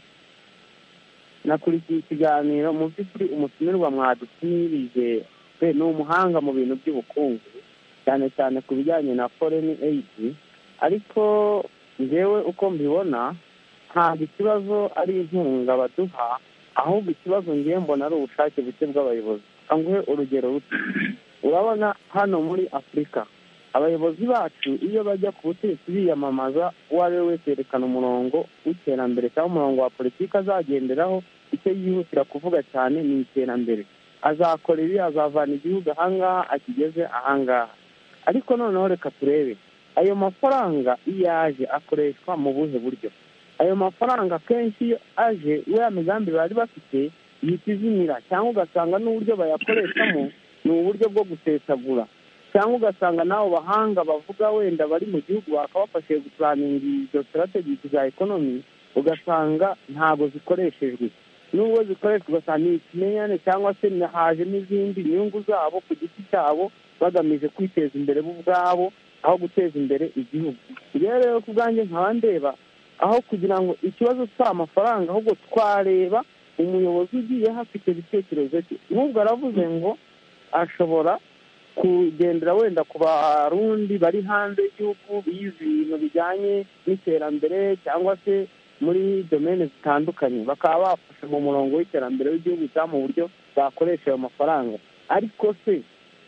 nakurikiye ikiganiro mu by'ukuri umutumirwa mwadutumirije pe ni umuhanga mu bintu by'ubukungu cyane cyane ku bijyanye na foreign aid ariko njyewe uko mbibona ntabwo ikibazo ari inkunga baduha ahubwo ikibazo ngewe mbona ari ubushake buke bw'abayobozi nguhe urugero ruto urabona hano muri afurika abayobozi bacu iyo bajya ku butegetsi biyamamaza uwo ari we wese yerekana umurongo w'iterambere cyangwa umurongo wa politiki azagenderaho icyo yihutira kuvuga cyane ni iterambere azakora ibi azavana igihugu ahangaha akigeze ahangaha ariko noneho reka turebe ayo mafaranga iyo aje akoreshwa mu buhe buryo ayo mafaranga akenshi iyo aje ya migambi bari bafite ihita izimira cyangwa ugasanga n'uburyo bayakoreshamo ni uburyo bwo gusesagura cyangwa ugasanga n'abo bahanga bavuga wenda bari mu gihugu bakabafashije gupuraninga izo sitarategisi za ekonomi ugasanga ntabwo zikoreshejwe nubwo zikoreshwa ugasanga ni ikimenyane cyangwa se haje n'izindi nyungu zabo ku giti cyabo bagamije kwiteza imbere bo ubwabo aho guteza imbere igihugu rero rero ku bwanjye nkaba ndeba aho kugira ngo ikibazo si amafaranga ahubwo twareba umuyobozi ugiye hafite ibitekerezo cye n'ubwo aravuze ngo ashobora kugendera wenda ku barundi bari hanze y'igihugu bize ibintu bijyanye n'iterambere cyangwa se muri domene zitandukanye bakaba bafasha mu murongo w'iterambere w'igihugu cyangwa mu buryo bakoresha ayo mafaranga ariko se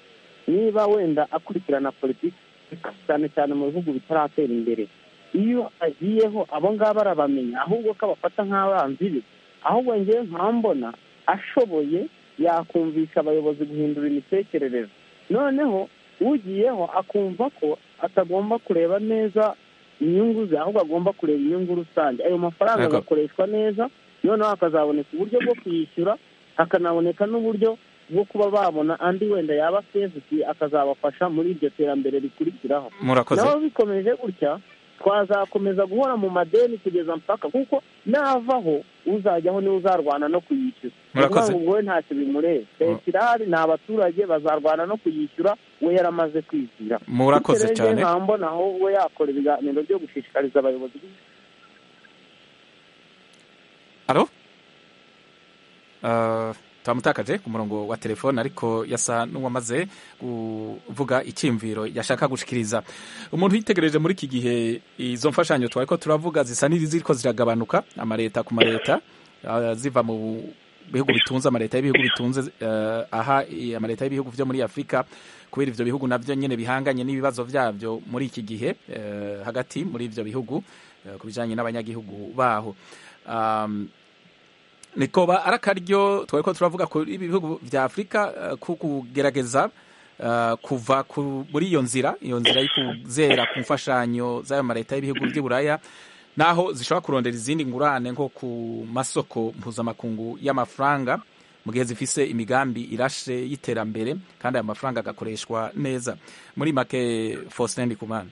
niba wenda akurikirana politiki cyane cyane mu bihugu bitaratera imbere iyo agiyeho abo ngabo arabamenya ahubwo ko abafata nk'abanzi be ahubwo ngewe nkambona ashoboye yakumvisha abayobozi guhindura imitekerereze noneho ugiyeho akumva ko atagomba kureba neza inyungu ze ahubwo agomba kureba inyungu rusange ayo mafaranga Yego. agakoreshwa neza noneho hakazaboneka uburyo bwo kuyishyura hakanaboneka n'uburyo bwo kuba babona andi wenda yaba sevuti akazabafasha muri iryo terambere rikurikiraho murakoze naho bikomeje gutya twazakomeza guhora mu madeni kugeza mpaka kuko navaho uzajyaho niwe uzarwana no kuyishyura ni ukuvuga Murakoze. ngo ubwo we ntacyo bimureba leta irahari ni abaturage bazarwana no kuyishyura we yaramaze kwizira Murakoze Bityo rero cyane. njye nkambona aho we yakora ibiganiro byo gushishikariza abayobozi alo Uh, twamutakaje ku murongo wa telefone ariko yasa n'uwamaze kuvuga icyimviro yashaka gushikiriza umuntu yitegereje muri iki gihe izo mfashanyo twari ko turavuga zisa n'iziriko ziragabanuka amaleta ku maleta uh, ziva mu bihugu bitunze amaleta y'ibihugu bitunze eh, aha eh, amaleta y'ibihugu vyo muri afurika kubera ivyo bihugu navyo nyene bihanganye n'ibibazo vyavyo muri iki gihe eh, hagati muri ivyo bihugu eh, ku bijanye n'abanyagihugu baho um, nikoba ari akaryo twariko turavuga kuri ibihugu vya afurika eh, ku kugerageza eh, kuva ku- muri iyo nzira iyo nzira yo kuzera ku mfashanyo z'ayo maleta y'ibihugu vy'i buraya naho zishobora kurondera izindi ngurane nko ku masoko mpuzamakungu y'amafaranga mu gihe zifise imigambi irashe y'iterambere kandi ayo mafaranga agakoreshwa neza muri make Faustin Ndikumana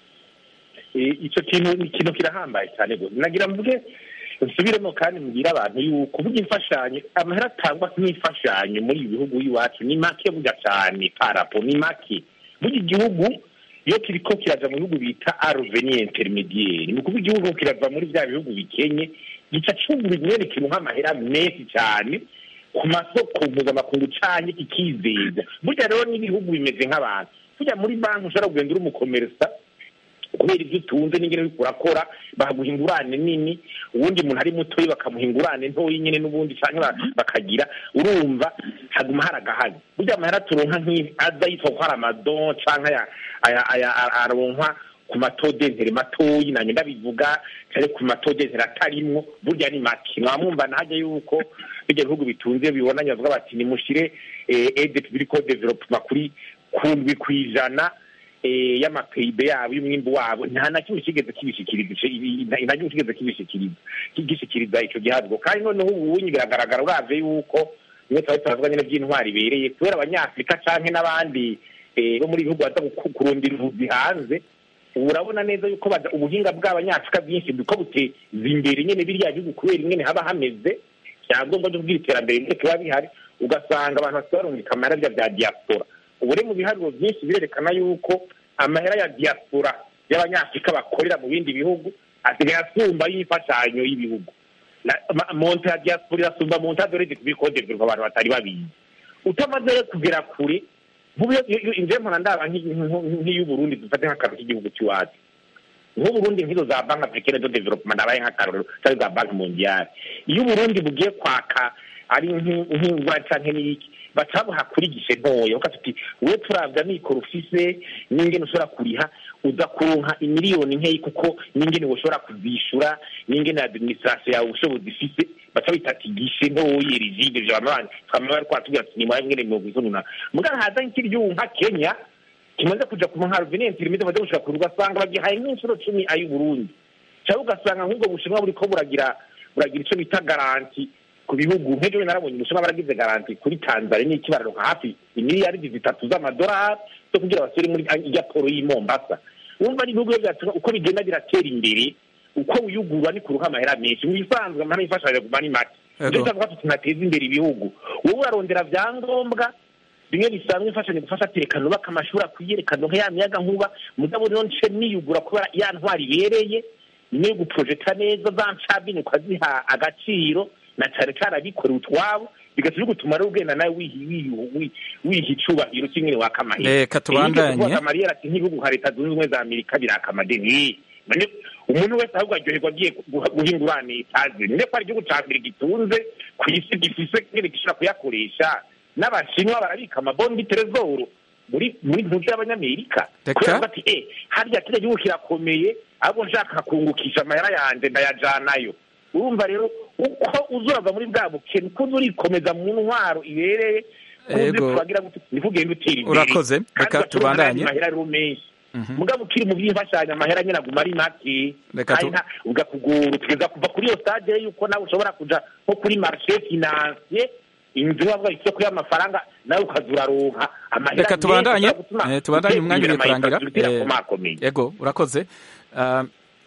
Eh, ico kintu ni ikintu kirahambaye cyane gose nagira mvuge nsubiremo kandi mbwira abantu yuko burya imfashanyo amahera atangwa nk'imfashanyo muri ibi bihugu iwacu ni make burya cyane parapo ni make burya igihugu iyo kiriko kiraja mu bihugu bita arveni intermediaire ni ukuvuga igihugu kirava muri bya bihugu bikenye gica cungura imyene ikintu nk'amahera menshi cyane ku masoko mpuzamakungu canke kikizeza burya rero n'ibihugu bimeze nk'abantu burya muri banki ushobora kugenda uri umukomerisa kubera ibyo utunze n'ingene uriko urakora baguha ingurane nini uwundi muntu ari mutoyi bakamuha ingurane ntoyi nyene n'ubundi canke ba- bakagira urumva haguma hari agahari burya amahera turonka nk'iyi aza yitwa ko hari amadon canke aya- aya- aya- a- aronkwa ku matodentere matoyi nanye ndabivuga cyane ku matodentere atarimwo burya ni make mwamwumva nahajya yuko bijya bihugu bitunze bibonanye bavuga bati nimushire eh, aide publico development kuri kundwi kw'ijana eh, y'amapeyibe yabo y'umwimbu wabo nta na kimwe kigeze kibishikiriza ico- ibi- nta na kimwe kigeze kibishikiriza gishikiriza ico gihabwa kandi noneho ubunyi biragaragara uravye yuko niyo twari turavuga nyene vy'intwari ibereye kubera abanyafurika canke n'abandi eh, bo muri ibihugu baza guku- kurondera ubuzi hanze ubu urabona neza yuko baza- ubuhinga bw'abanyafurika bwinshi buko buteza imbere nyene biriya bihugu kubera ingene haba hameze vyangombwa vyo kugira iterambere ndetse biba bihari ugasanga abantu basigaye barungika amahera vya vya diaspora ubu rero mu biharuro byinshi birerekana yuko amahera ya diaspora y'abanyafurika bakorera mu bindi bihugu asigaye asumba y'imfashanyo y'ibihugu Na- ma- monte ya diaspora irasumba monte ya dorede kuri kode biruka abantu batari babizi utamaze rero kugera kure nk'ubu iyo- iyo- inje mpora ndaba nk'i- nk'u- nk'iy'uburundi dufate nk'akantu k'igihugu cy'iwacu nk'uburundi nk'izo za banki africaine de development ndabaye nk'akarorero cyangwa za banki mondiale iyo uburundi bugiye kwaka ari nk'i- nk'ingwa canke n'iki baca babuha kuri gishe ntoya ukavuga uti we turavya mikoro ufise n'ingene ushobora kuriha uza kuronka imiliyoni nkeyi kuko n'ingene woshobora kuzishura n'ingene administration yawe ubushobozi ifise baca bita ati gishe ntoyi rigide vyo bamabandi twama bari kwatubwira ati nimwaye ngene mirongo isonuna mugabo haza nk'iryubu nka kenya kimaze kuja ku muharo venenti limite baje gushika kure ugasanga bagihaye nk'inshuro cumi ay'uburundi cyangwa ugasanga nk'ubwo bushinwa buriko buragira buragira ico bita garanti ku bihugu nk'ejo we narabonye ubushinwa baragize garanti kuri tanzania n'iki bararonka hafi imiliyaridi zitatu z'amadolari zo kugira basubire muri irya poro y'i mombasa wumva ari ibihugu byacu uko bigenda biratera imbere uko wiyugurura ni kuruha amahera menshi mu bisanzwe amahera y'imfashanyo guma ni make Ego. nivyo tuvuga tuti nateza imbere ibihugu wowe urarondera vyangombwa bimwe bisanzwe imfashanyo gufasha terekano ubaka amashuri akwiye reka ndonke ya miyaga nkuba mugabo rero nce niyugura kubera ya ntwari ibereye niyo guprojeta neza za ncabini ukaziha agaciro na cane cane abikorera utwabo bigatuma bigutuma rero ugenda nawe wihi- wihi- wihi- wiha icubahiro cy'ingene waka amahera Reka tubandanye. amariyeri ati nk'ibihugu nka leta zunze ubumwe za amerika biraka amadeni None umuntu wese ahubwo aryoherwa agiye guha guha ingurane itazi none ko ari igihugu ca mbere gitunze ku isi gifise ngene gishobora kuyakoresha n'abashinwa barabika amabondi terezoro muri muri ntuzi y'abanyamerika Reka. kubera bati eh harya kiriya gihugu kirakomeye ahubwo nshaka kungukisha amahera yanje ndayajanayo urumva rero uko uzurava muri bwa bukene uko uza urikomeza mu ntwaro ibereye uzi Ego. turagira gute niko ugenda utera imbere Urakoze. Kandi Reka ugacuruza tubandanye. n'ayandi mahera rero menshi Mhm. mugabo ukiri mu by'imfashanyo amahera nyine aguma ari make Reka kandi tu- nta- ugakugora ukigeza kuva kuri iyo stade yuko nawe ushobora kuja nko kuri marché financier inzu bavuga isoko y'amafaranga nawe ukaza uraronka amahera reka tubandanye menshi ashobora gutuma eh, tubandanye uteza umwanya imbere uri kurangira amainfrastructure Eh, akomakomeye. ego urakoze Ah,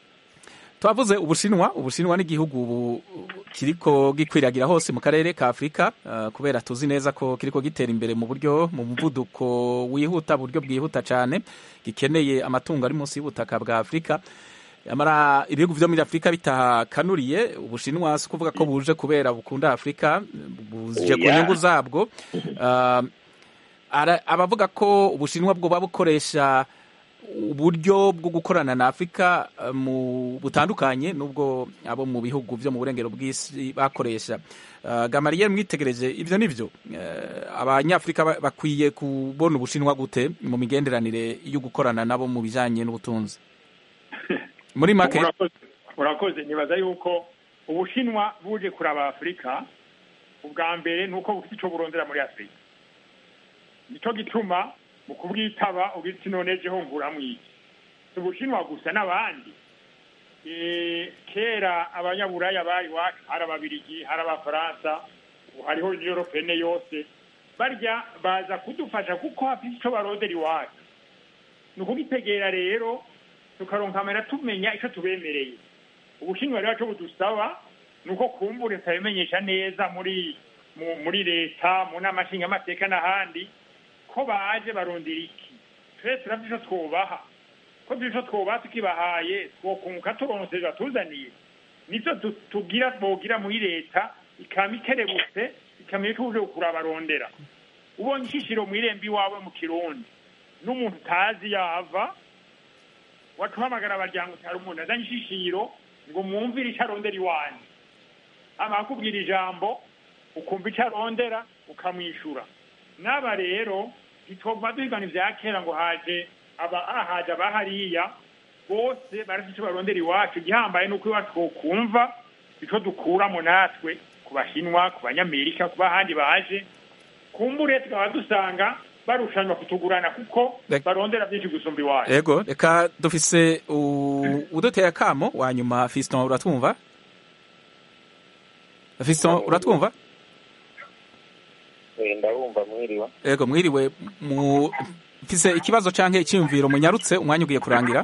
twavuze ubushinwa ubushinwa n'igihugu ubu kiriko gikwiragira hose mu karere ka afurika ah, kubera tuzi neza ko kiriko gitera imbere mu buryo mu muvuduko wihuta buryo bwihuta cyane gikeneye amatungo ari munsi y'ubutaka bwa afurika amara ibihugu vyo muri afurika bitakanuriye ubushinwa si kuvuga ko buje kubera bukunda afurika buje ku Oya. nyungu zabwo Ah, ara- abavuga ko ubushinwa bwoba bukoresha uburyo bwo gukorana na afurika eh, mu butandukanye n'ubwo abo mu bihugu byo mu burengero bw'isi bakoresha Eh, gamariyeri mwitegereje ibyo ni byo Eh, abanyafurika ba- bakwiye kubona ubushinwa gute mu migenderanire yo gukorana nabo mu bijyanye n'ubutunzi muri make Urakoze- urakoze nibaza yuko ubushinwa buje kuraba afurika ubwa mbere ni uko bufite icyo burondera muri afurika nicyo gituma mu kubwitaba ubwira iti none jeho nguramwo iki si ubushinwa gusa n'abandi Eh, kera abanyaburaya bari iwacu hari ababirigi hari abafaransa ubu hariho europene yose barya baza kudufasha kuko hafite icyo barondera iwacu ni ukugitegera rero tukaronka amera tumenya icyo tubemereye ubushinwa rero cyo budusaba ni uko kumbura tutabimenyesha neza muri mu- muri leta mu nama nshingamateka n'ahandi ko baje barondera iki twese turafite icyo twubaha ko dufite icyo twubaha tukibahaye twokunguka turonse batuzaniye nibyo tu- tugira bogira muri leta ikaba ikerebutse ikamenya icyo uje kurabarondera ubonye ishishiro mu irembo iwawe mu kirundi n'umuntu utazi yava watuhamagara abaryango utari umuntu azanye ishishiro ngo mwumvire icyo arondera iwanyu ama akubwira ijambo ukumva icyo arondera ukamwishyura n'aba rero ntitwumva duhigana ibya kera ngo haje aba haje abahariya bose barafite icyo barondera iwacu igihambaye ni uko iwacu twokumva icyo dukuramo natwe ku bashinwa ku banyamerika ku bahandi baje kumbure tukaba dusanga barushanwa kutugurana kuko Rek- barondera byinshi gusumba iwacu ego reka dufise u- uduteye akamo wa nyuma fiston uratwumva fiston uratwumva ndabumva mwiriwe ego mwiriwe mu mfise ikibazo canke icyiyumviro munyarutse umwanya ugiye kurangira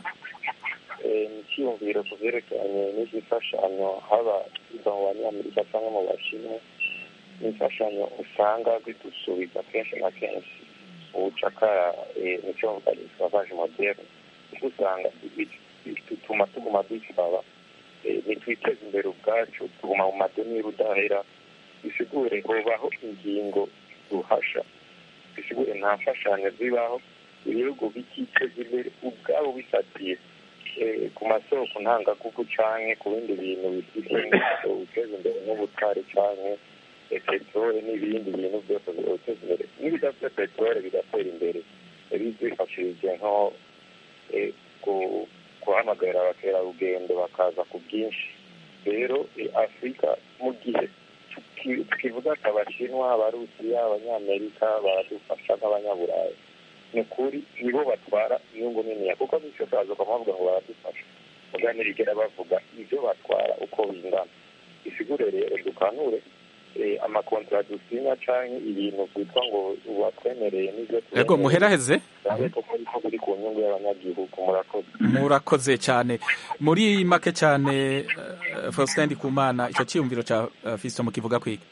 Eh, ni icyiyumviro ku byerekeranye n'izifashanyo haba izo mu banyamerika cyangwa mu bashinwa n'imfashanyo usanga zidusubiza kenshi na kenshi ubucakara eh, nicyo mvuga isavaje moderne kuko usanga bi- bituma tuguma dusaba eh, nitwiteze imbere ubwacu tuguma mu madeni y'urudahera bisigure hobaho ingingo duhasha bisigure nta mfashanyo zibaho ibihugu bikiteza imbere ubwabo bisatiye eh, ku masoko ntangagugu canke ku bindi bintu bifite biteza imbere nk'ubutare canke eh, peteroli n'ibindi bintu byose biteza imbere n'ibidafite peteroli bigatera imbere eh, bizifashishije nko eh, ku- guhamagarira abakerarugendo bakaza ku bwinshi rero eh, afurika mu gihe tuki- tukivuga ati abashinwa abarusiya abanyamerika baradufasha nk'abanyaburayi ni ukuri nibo batwara inyungu niniya kuko bityo kaza ukamuvuga ngo baradufasha muga ntibigera bavuga ibyo batwara uko bingana isigure rero dukanure eh, amakontara dusinya canke ibintu byitwa ngo batwemereye n'ibyo ego muheraheze turabe koko ariko biri ku nyungu y'abanyagihugu murakoze murakoze cyane muri make cyane uh, faustin ndikumana icyo cyiyumviro ca uh, fiston mukivuga kwiga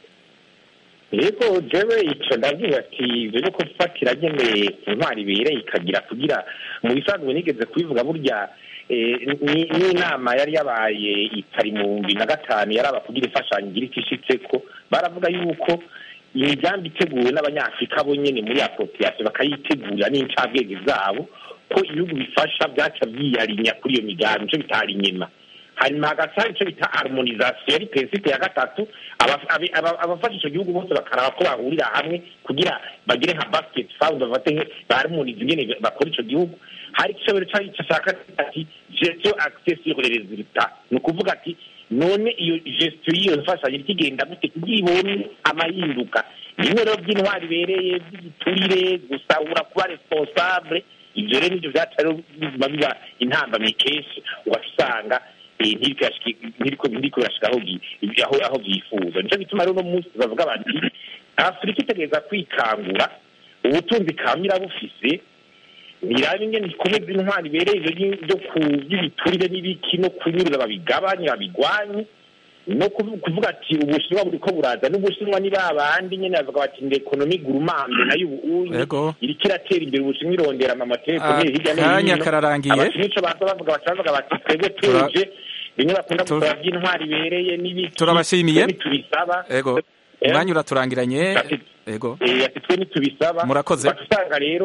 yego jewe ico ndavuga ati ibyo no gufatira nyene ku ntwari ibereye ikagira kugira mu bisanzwe nigeze kubivuga burya eh, ni- n'inama yari yabaye itari mu bibiri na gatanu yaraba kugira imfashanyo igira icyo ishitseko baravuga yuko imigambi iteguwe n'abanyafurika bo nyene muri appropriation bakayitegurira n'incabwenge zabo ko ibihugu bifasha byaca byiyarinya kuri iyo migambi ico bitari inyuma hanyuma hagati hari icyo bita harmonisation yari prinsipe ya gatatu aba- abi- aba- abafasha icyo gihugu bose bakaraba ko bahurira hamwe kugira bagire nka basket fund bafate nke baharmonize ingene bakora ico gihugu hari ikisobero cari cashaka ati gestion access sur les résultats ni ukuvuga ati none iyo gestion y'iyo mfashanyo iriko igenda gute kugira ibone amahinduka bimwe rero by'intwari ibereye by'igiturire gusahura kuba responsable ivyo rero nivyo vyaca rero bizima biba intambamyi kenshi ugaca usanga eh, ntiriko yashiki- ntiriko ntiriko birashika aho byi- aho aho byifuza nico gituma rero uno munsi bavuga bati afurika itegereza kwikangura ubutunzi kamira bufise nirabe ingene ikomeza intwari ibereye ivyo vyi- vyo ku by'ibiturire n'ibiki no kunyuruza babigabanye babigwanye no kuvu- kuvuga ati ubushinwa buriko buraza n'ubushinwa ni ba bandi nyene bavuga bati ngo ekonomi gurumambe nayo ubu Ego. iriko iratera imbere ubushinwa irondera amamategeko hirya no akanya hino kararangiye abashinwa ico baza bavuga baca bavuga bati twebwe Tura- tuje bimwe bakunda Tura- gusaba by'intwari ibereye n'ibiki turabashimiye twebwe tubisaba ego Eh? umwanya uraturangiranye Ati- ego Eh, ati twe ntitubisaba Murakoze. ugaca usanga rero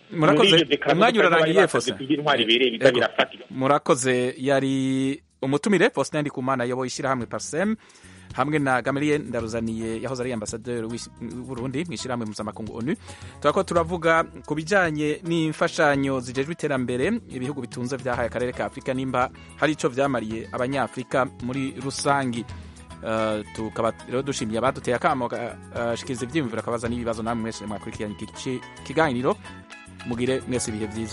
murakoze muri iyo dekarasiyo umwanya urarangiye bari Faustin basabye iby'intwari bibereye biza Ego. birafatika murakoze yari umutumire Faustin Ndikumana ayoboye ishyirahamwe Parsem hamwe na Gamaliel Ndaruzaniye yahoze ari ambasaderi w'isi- w'Uburundi mu ishyirahamwe mpuzamakungu ONU turako turavuga ku bijanye n'imfashanyo zijejwe iterambere ibihugu bitunze vyahaye akarere ka Afurika nimba hari ico vyamariye abanyafrika muri rusangi Uh, tukaba rero dushimiye abaduteye akamo gashikiriza ivyiyumviro akabaza n'ibibazo namwe mwese mwakurikiranye iki ki- kiganiro mugire mwese ibihe vyiza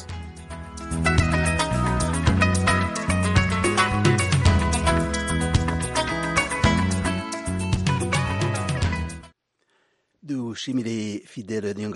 dushimire fidele